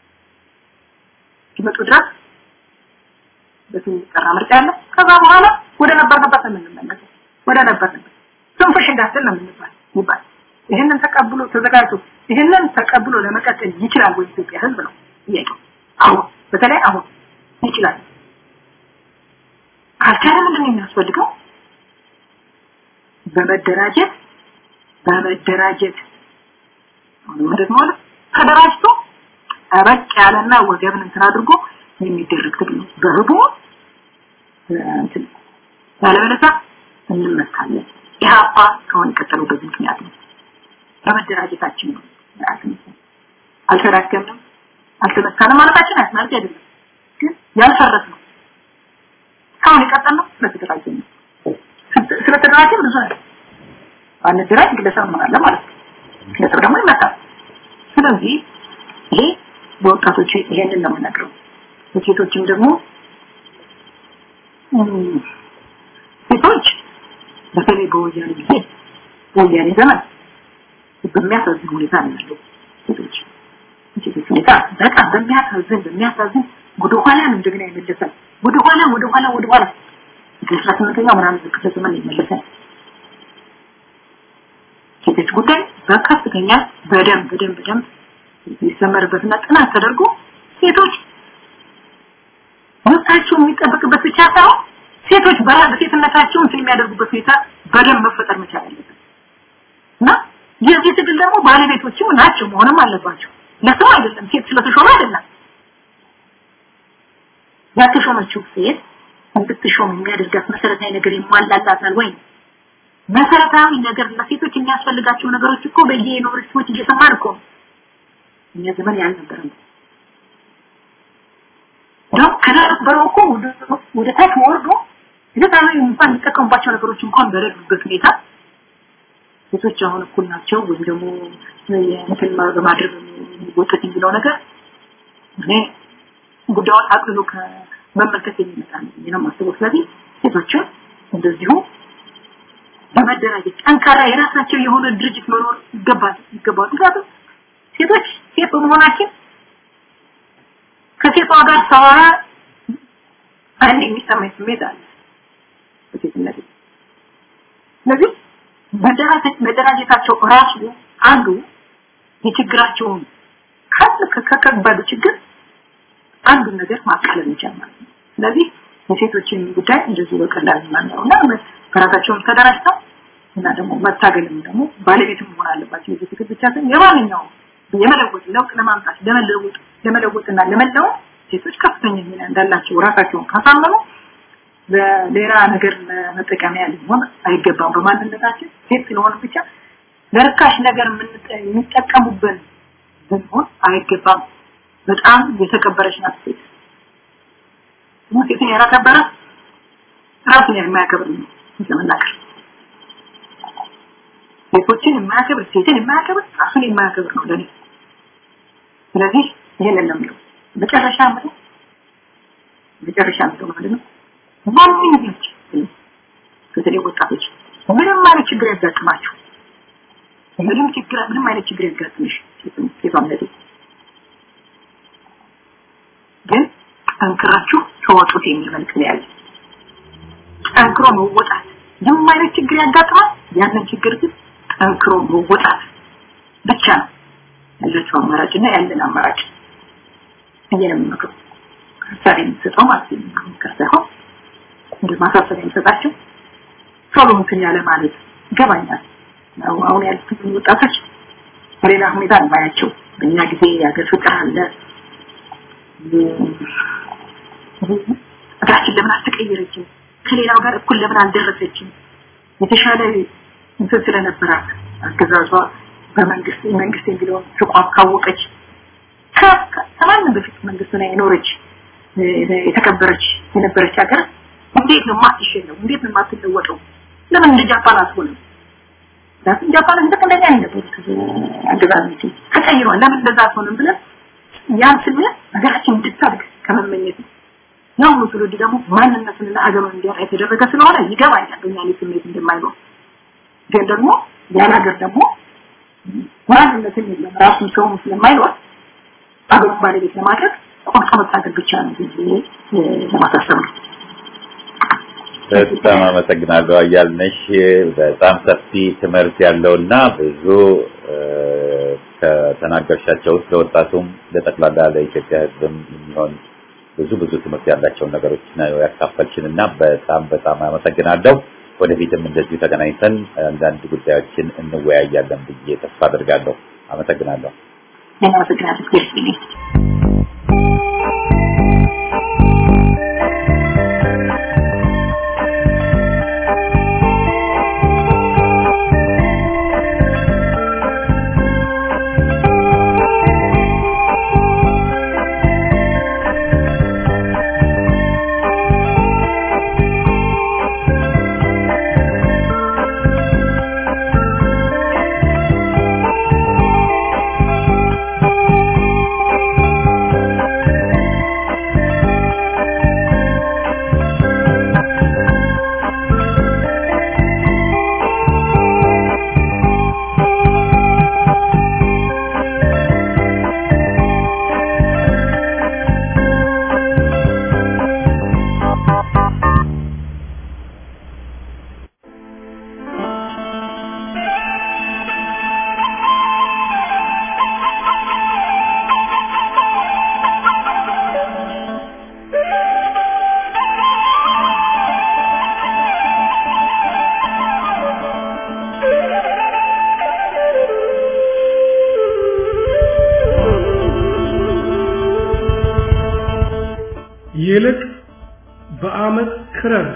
Speaker 5: ሲመጡ ድረስ በስም የሚጠራ ምርጫ አለ ከዛ በኋላ ወደ ነበርንበት የምንመለሰው ወደ ነበርንበት ትንፍሽ እንዳትል ነው የምንባል ይባል ይህንን ተቀብሎ ተዘጋጅቶ ይህንን ተቀብሎ ለመቀጠል ይችላል ወይ ኢትዮጵያ ህዝብ ነው ጥያቄው አሁን በተለይ አሁን ይችላል ካልቻለ ምንድን ነው የሚያስፈልገው በመደራጀት በመደራጀት ማለት ማለት ተደራጅቶ ጠበቅ ያለና ወገብን እንትን አድርጎ የሚደረግ ትግል ነው በህቡ እንትን ያለበለዚያ እንመታለን ኢህአፓ ከሆነ የቀጠለው በዚህ ምክንያት ነው በመደራጀታችን ነው አልተዳከምንም አልተመታንም ማለታችን ማለት አይደለም ግን ያልፈረስ ነው እስካሁን የቀጠል ነው ስለተደራጀ ነው ስለተደራጀ ብዙ ነው አንደራጅ ግለሰብ እንሆናለን ማለት ነው ግለሰብ ደግሞ ይመታል ስለዚህ ይሄ በወጣቶች ይሄንን ነው የምነግረው ሴቶችም ደግሞ ሴቶች በተለይ በወያኔ ጊዜ በወያኔ ዘመን በሚያሳዝን ሁኔታ ነው ያለው ሴቶች ሴቶች ሁኔታ በጣም በሚያሳዝን በሚያሳዝን ወደ ኋላ ነው እንደገና ይመለሳል ወደ ኋላ ወደ ኋላ ወደ ኋላ ከአስራ ስምንተኛው ምናምን ክፍለ ዘመን ይመለሳል ሴቶች ጉዳይ በከፍተኛ በደንብ በደንብ በደንብ ይሰመርበትና ጥናት ተደርጎ ሴቶች መብታቸው የሚጠበቅበት ብቻ ሳይሆን ሴቶች በሴትነታቸው እንትን የሚያደርጉበት ሁኔታ በደንብ መፈጠር መቻል አለበት እና የዚህ ትግል ደግሞ ባለቤቶችም ናቸው መሆንም አለባቸው ለሰው አይደለም ሴት ስለተሾመ አይደለም ያተሾመችው ሴት እንድትሾም የሚያደርጋት መሰረታዊ ነገር ይሟላላታል ወይ መሰረታዊ ነገር ለሴቶች የሚያስፈልጋቸው ነገሮች እኮ በየዩኒቨርሲቲዎች እየሰማን እኮ ነው እኛ ዘመን ያልነበረም ነው ከነበረው እኮ ወደ ታች ወርዶ ለታዊ እንኳን የሚጠቀሙባቸው ነገሮች እንኳን በሌሉበት ሁኔታ ሴቶች አሁን እኩል ናቸው ወይም ደግሞ እንትን በማድረግ የሚወጡት የሚለው ነገር እኔ ጉዳዩን አቅልሎ ከመመልከት የሚመጣ ነው ነው ማስበው ስለዚህ ሴቶችን እንደዚሁ በመደራጀት ጠንካራ የራሳቸው የሆነ ድርጅት መኖር ይገባል ይገባል ምክንያቱም ሴቶች ሴት በመሆናችን ከሴቷ ጋር ሳወራ አንድ የሚሰማኝ ስሜት አለ በሴትነት ስለዚህ መደራጀታቸው ራሱ አንዱ የችግራቸውን ከከባዱ ችግር አንዱን ነገር ማቃለል መቻል ማለት ነው ስለዚህ የሴቶችን ጉዳይ እንደዚህ በቀላል ማናየው እና በራሳቸውን ተደራጅተው እና ደግሞ መታገልም ደግሞ ባለቤትም መሆን አለባቸው የዚህ ትግል ብቻ ሳይሆን የማንኛውም የመለወጥ ለውጥ ለማምጣት ለመለወጥ ለመለወጥና ለመለወጥ ሴቶች ከፍተኛ ሚና እንዳላቸው ራሳቸውን ካሳመኑ በሌላ ነገር መጠቀሚያ ሊሆን አይገባም በማንነታችን ሴት ስለሆነ ብቻ ለርካሽ ነገር የሚጠቀሙብን ብንሆን አይገባም በጣም የተከበረች ናት ሴት ሴትን ያላከበረ ራሱን የማያከብር ነው ለመናገር ሴቶችን የማያከብር ሴትን የማያከብር ራሱን የማያከብር ነው ለኔ ስለዚህ ይሄንን ነው የምለው መጨረሻ ምለው መጨረሻ ምለው ማለት ነው ማንኛች በተለይ ወጣቶች ምንም አይነት ችግር ያጋጥማችሁ ምንም ችግር ምንም አይነት ችግር ያጋጥምሽ ሴቷም ለዴ ግን ጠንክራችሁ ተወጡት የሚል መልክ ነው ያለ ጠንክሮ መወጣት ምንም አይነት ችግር ያጋጥማል ያንን ችግር ግን ጠንክሮ መወጣት ብቻ ነው ያለችው አማራጭና ያለን አማራጭ እየንም ነው ሀሳብ የምትሰጠው ማለት ነው ሳይሆን እንደ ማሳሰቢያ የሚሰጣቸው ቶሎ እንትን ያለ ማለት ይገባኛል አሁን ያሉት ወጣቶች በሌላ ሁኔታ እንባያቸው በእኛ ጊዜ የሀገር ፍቅር አለ እግራችን ለምን አልተቀየረችም ከሌላው ጋር እኩል ለምን አልደረሰችም የተሻለ እንትን ስለነበራት አገዛዟ በመንግስት መንግስት የሚለውን ተቋም ካወቀች ከማንም በፊት መንግስት ላይ የኖረች የተከበረች የነበረች ሀገር እንዴት ነው ማትሸነው እንዴት ነው ማትለወጠው ለምን እንደ ጃፓን አትሆንም ለምን ጃፓን እንደ እንደኛ ነበሩት አገዛዞች ተቀይሯል ለምን እንደዛ አትሆንም ብለን ያን ስሜት ሀገራችን እንድታድግ ከመመኘት ነው ያው ትውልድ ደግሞ ማንነትንና ሀገሩን እንዲያጣ የተደረገ ስለሆነ ይገባኛል በእኛ ላይ ስሜት እንደማይኖር ግን ደግሞ ያን ሀገር ደግሞ ማንነትን የለም ራሱን ሰውም ስለማይኖር ሀገሩ ባለቤት ለማድረግ ቆርጦ መታገል ብቻ ነው ብዬ ለማሳሰብ ነው
Speaker 1: በጣም አመሰግናለሁ አያልነሽ በጣም ሰፊ ትምህርት ያለውና ብዙ ከተናገርሻቸው ውስጥ ለወጣቱም ለጠቅላላ ለኢትዮጵያ ሕዝብም የሚሆን ብዙ ብዙ ትምህርት ያላቸውን ነገሮች ነው ያካፈልችንና በጣም በጣም አመሰግናለሁ። ወደፊትም እንደዚሁ ተገናኝተን አንዳንድ ጉዳዮችን እንወያያለን ብዬ ተስፋ አድርጋለሁ። አመሰግናለሁ።
Speaker 5: አመሰግናለሁ።
Speaker 2: ይልቅ በአመት ክረር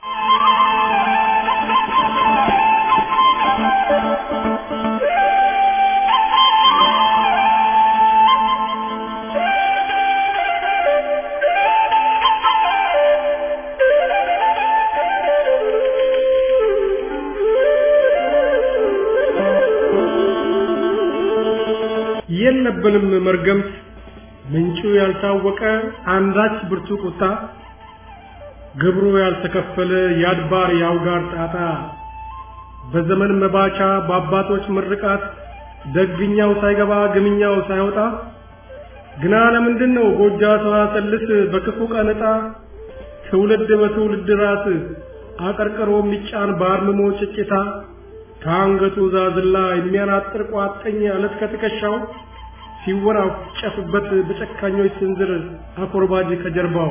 Speaker 2: የለብንም መርገምት ምንጩ ያልታወቀ አንዳች ብርቱ ቁጣ ግብሩ ያልተከፈለ የአድባር የአውጋር ጣጣ በዘመን መባቻ በአባቶች ምርቃት ደግኛው ሳይገባ ግምኛው ሳይወጣ ግና ለምንድን ነው ጎጃ ሰዋሰልስ በክፉ ቀን ዕጣ ትውልድ በትውልድ ራስ አቀርቅሮ የሚጫን በአርምሞ ጭጭታ ከአንገቱ ዛዝላ የሚያናጥር ቋጠኝ አለት ከትከሻው ሲወራጨፍበት በጨካኞች ስንዝር አኮርባጅ ከጀርባው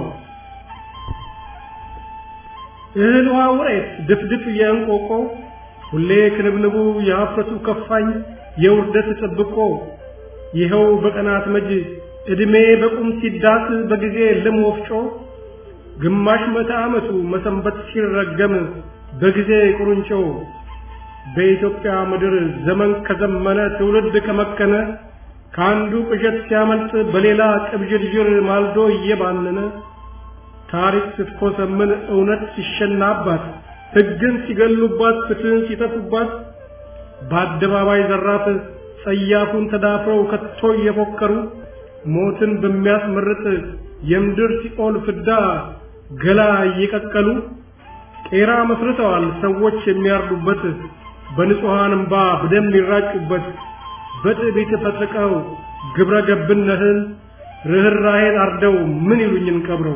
Speaker 2: እህል ውሃ ውሬት ድፍድፍ የእንቆቆ ሁሌ ክንብንቡ የሀፍረቱ ከፋኝ የውርደት ጥብቆ ይኸው በቀናት መጅ ዕድሜ በቁም ሲዳስ በጊዜ ልም ወፍጮ ግማሽ መቶ ዓመቱ መሰንበት ሲረገም በጊዜ ቁርንጮ በኢትዮጵያ ምድር ዘመን ከዘመነ ትውልድ ከመከነ ከአንዱ ቅዠት ሲያመልጥ በሌላ ቅብዥርዥር ማልዶ እየባነነ ታሪክ ስትኮሰምን እውነት ሲሸናባት ሕግን ሲገሉባት ፍትህን ሲተፉባት በአደባባይ ዘራፍ ጸያፉን ተዳፍረው ከቶ እየፎከሩ ሞትን በሚያስመርጥ የምድር ሲኦል ፍዳ ገላ እየቀቀሉ ቄራ መስርተዋል ሰዎች የሚያርዱበት በንጹሐን እምባ በደም ይራጩበት በትዕቢት ፈጥቀው ግብረ ገብነትን ርኅራኄን አርደው ምን ይሉኝን ቀብረው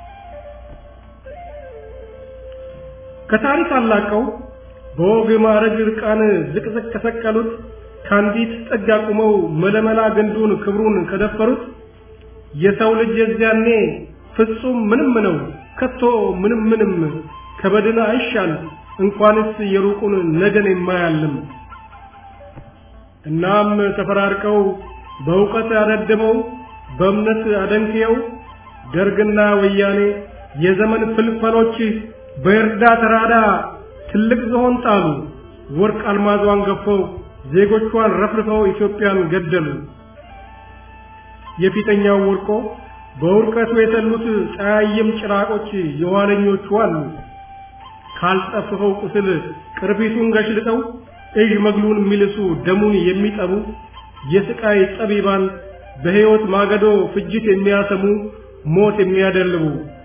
Speaker 2: ከታሪክ አላቀው በወግ ማዕረግ ርቃን ዝቅዝቅ ከሰቀሉት ከአንዲት ጥግ አቁመው መለመላ ግንዱን ክብሩን ከደፈሩት የሰው ልጅ የዚያኔ ፍጹም ምንም ነው ከቶ ምንም ምንም ከበድን አይሻል እንኳንስ የሩቁን ነገን የማያልም እናም ተፈራርቀው በእውቀት አደድመው በእምነት አደንክየው ደርግና ወያኔ የዘመን ፍልፈሎች በእርዳ ተራዳ ትልቅ ዝሆን ጣሉ ወርቅ አልማዟን ገፈው ዜጎቿን ረፍርፈው ኢትዮጵያን ገደሉ የፊተኛው ወርቆ በውርቀቱ የተሉት ጸያይም ጭራቆች የኋለኞቹ አሉ ካልጠፍፈው ቁስል ቅርፊቱን ገሽልጠው እዥ መግሉን የሚልሱ ደሙን የሚጠቡ የስቃይ ጠቢባን በሕይወት ማገዶ ፍጅት የሚያሰሙ ሞት የሚያደልቡ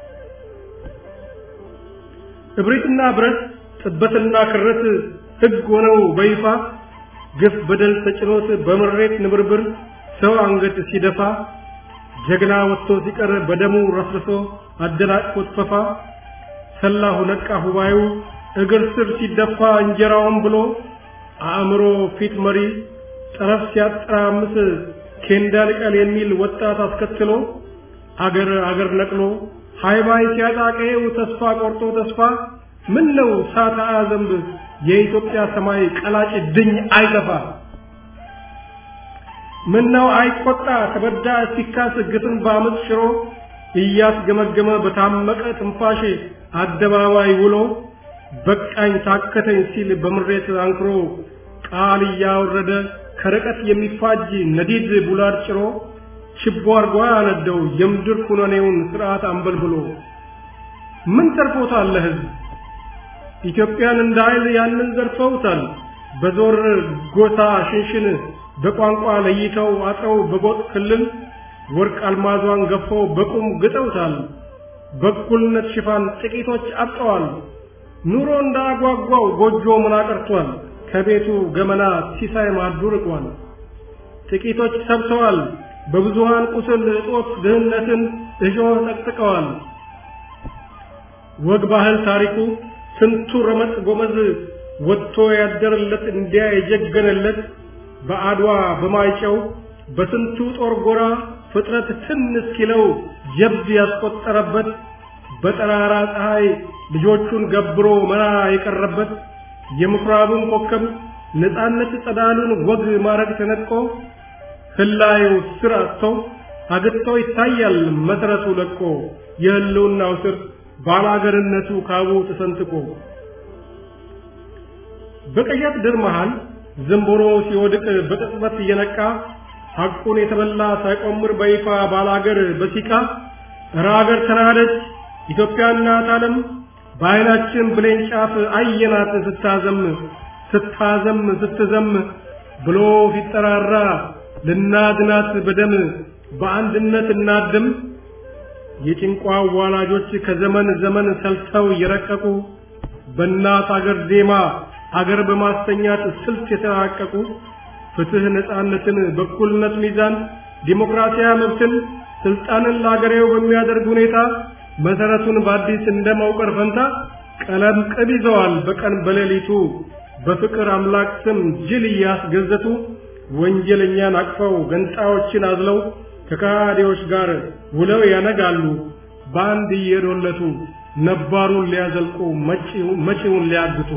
Speaker 2: እብሪትና ብረት ጥበትና ክረት ሕግ ሆነው በይፋ ግፍ በደል ተጭኖት በምሬት ንብርብር ሰው አንገት ሲደፋ ጀግና ወጥቶ ሲቀር በደሙ ረፍርሶ አደናቅፎት ፈፋ ሰላሁ ነቃ ሁባዩ እግር ስር ሲደፋ እንጀራውን ብሎ አእምሮ ፊት መሪ ጠረፍ ሲያጠራምስ ኬንዳ ልቀል የሚል ወጣት አስከትሎ አገር አገር ነቅሎ ሃይባይ ሲያጣቀየው ተስፋ ቆርጦ ተስፋ ምን ነው ሳታ ዘንብ የኢትዮጵያ ሰማይ ቀላጭ ድኝ አይጠፋ ምን ነው አይቆጣ ተበዳ ሲካስ ግፍን በአመፅ ሽሮ እያስገመገመ በታመቀ ትንፋሽ አደባባይ ውሎ በቃኝ ታከተኝ ሲል በምሬት አንክሮ ቃል እያወረደ ከርቀት የሚፋጅ ነዲድ ቡላድ ጭሮ ችቦ አርጓ ያነደው የምድር ኩነኔውን ስርዓት አንበልብሎ ምን ተርፎታል ለህዝብ ኢትዮጵያን እንደ ኃይል ያንን ዘርፈውታል በዞር ጎሳ ሽንሽን በቋንቋ ለይተው አጥረው በጎጥ ክልል ወርቅ አልማዟን ገፈው በቁም ግጠውታል በእኩልነት ሽፋን ጥቂቶች አብጠዋል ኑሮ እንዳጓጓው ጎጆ ምን አቀርቷል ከቤቱ ገመና ሲሳይ ማዱ ርቋል ጥቂቶች ሰብተዋል በብዙሃን ቁስል እጦት ድህነትን እሾህ ጠቅጥቀዋል ወግ ባህል ታሪኩ ስንቱ ረመጥ ጎመዝ ወጥቶ ያደረለት እንዲያ የጀገነለት በአድዋ በማይጨው በስንቱ ጦር ጎራ ፍጥረት ትን እስኪለው ጀብድ ያስቆጠረበት በጠራራ ፀሐይ ልጆቹን ገብሮ መራ የቀረበት የምኩራብን ኮከብ ነፃነት ጸዳሉን ወግ ማረግ ተነጥቆ ህላዩ ስር አጥቶ አግጥቶ ይታያል መሰረቱ ለቆ የህልውናው ስር ባላገርነቱ ካቡ ተሰንጥቆ በቀያት ድር መሃል ዝንቦሮ ሲወድቅ በቅጽበት እየነቃ ሐቁን የተበላ ሳይቆምር በይፋ ባላገር በሲቃ እረ አገር ተናደች ኢትዮጵያ እናት ዓለም በዓይናችን ብሌን ጫፍ አየናት ስታዘም ስታዘም ስትዘም ብሎ ሲጠራራ ልናድናት በደም በአንድነት እናድም የጭንቋ ዋላጆች ከዘመን ዘመን ሰልተው የረቀቁ በእናት አገር ዜማ አገር በማስተኛት ስልት የተራቀቁ ፍትህ፣ ነፃነትን፣ በኩልነት ሚዛን፣ ዲሞክራሲያዊ መብትን፣ ስልጣንን ለአገሬው በሚያደርግ ሁኔታ መሰረቱን በአዲስ እንደማውቀር ፈንታ ቀለም ቅብ ይዘዋል በቀን በሌሊቱ በፍቅር አምላክ ስም ጅል እያስገዘቱ ወንጀለኛን አቅፈው ገንጣዮችን አዝለው ከካዲዎች ጋር ውለው ያነጋሉ በአንድ እየዶለቱ ነባሩን ሊያዘልቁ መጪውን ሊያግቱ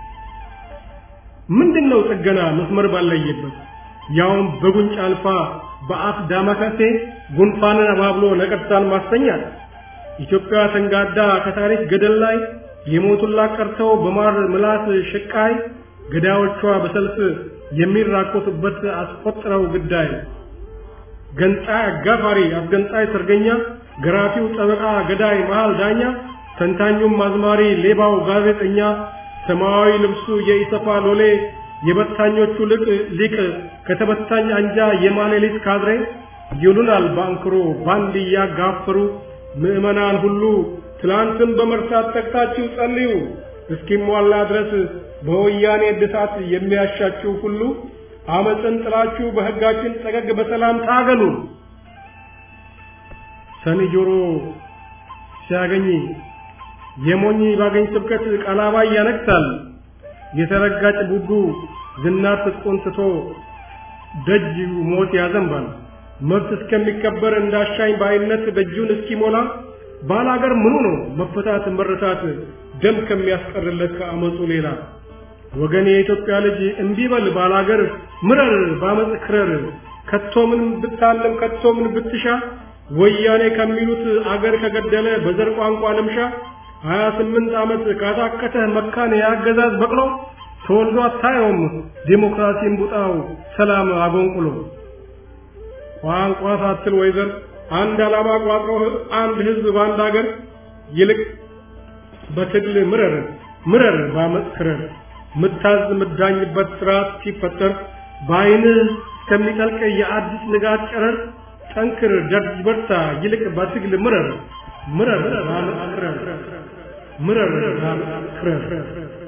Speaker 2: ምንድነው ጥገና መስመር ባለየበት ያውም በጉንጭ አልፋ በአፍ ዳማከሴ ጉንፋንን አባብሎ ነቀርሳን ማስተኛት ኢትዮጵያ ተንጋዳ ከታሪክ ገደል ላይ የሞቱላት ቀርተው በማር ምላስ ሽቃይ ገዳዮቿ በሰልፍ የሚራኮቱበት አስቆጥረው ግዳይ ገንጣይ አጋፋሪ አስገንጣይ ሰርገኛ ገራፊው ጠበቃ ገዳይ መሃል ዳኛ ተንታኙም አዝማሪ ሌባው ጋዜጠኛ ሰማያዊ ልብሱ የኢሰፋ ሎሌ የበታኞቹ ልቅ ሊቅ ከተበታኝ አንጃ የማሌሊት ካድሬ ይሉናል ባንክሮ ባንድ እያጋፈሩ ምዕመናን ሁሉ ትላንትን በመርሳት ተግታችሁ ጸልዩ እስኪሟላ ድረስ በወያኔ እድሳት የሚያሻችሁ ሁሉ አመፅን ጥላችሁ በሕጋችን ጠገግ በሰላም ታገሉ። ሰኒ ጆሮ ሲያገኝ የሞኝ ባገኝ ስብከት ቀላባይ ያነክሳል። የተረጋጭ ቡዱ ዝናር ትጥቁን ትቶ ደጅ ሞት ያዘንባል። መብት እስከሚከበር እንዳሻኝ በአይነት ደጁን እስኪሞላ ባላገር ምኑ ነው መፈታት መረታት ደም ከሚያስቀርለት ከአመፁ ሌላ ወገን የኢትዮጵያ ልጅ እምቢበል ባላገር ምረር ባመፅ ክረር ከቶ ምን ብታለም ከቶ ምን ብትሻ ወያኔ ከሚሉት አገር ከገደለ በዘር ቋንቋ ልምሻ ሀያ ስምንት ዓመት ካታከተህ መካን የአገዛዝ በቅሎ ተወልዶ አታየውም ዴሞክራሲን ቡጣው ሰላም አጎንቁሎ ቋንቋ ሳትል ወይዘር አንድ ዓላማ ቋጥሮ አንድ ህዝብ በአንድ አገር ይልቅ በትግል ምረር ምረር ባመፅ ክረር ምታዝ ምዳኝበት ስርዓት ሲፈጠር በአይንህ እስከሚጠልቅ የአዲስ ንጋት ጨረር ጠንክር ደርጅ በርታ ይልቅ በትግል ምረር ምረር ባመፅ ክረር ምረር ባመፅ ክረር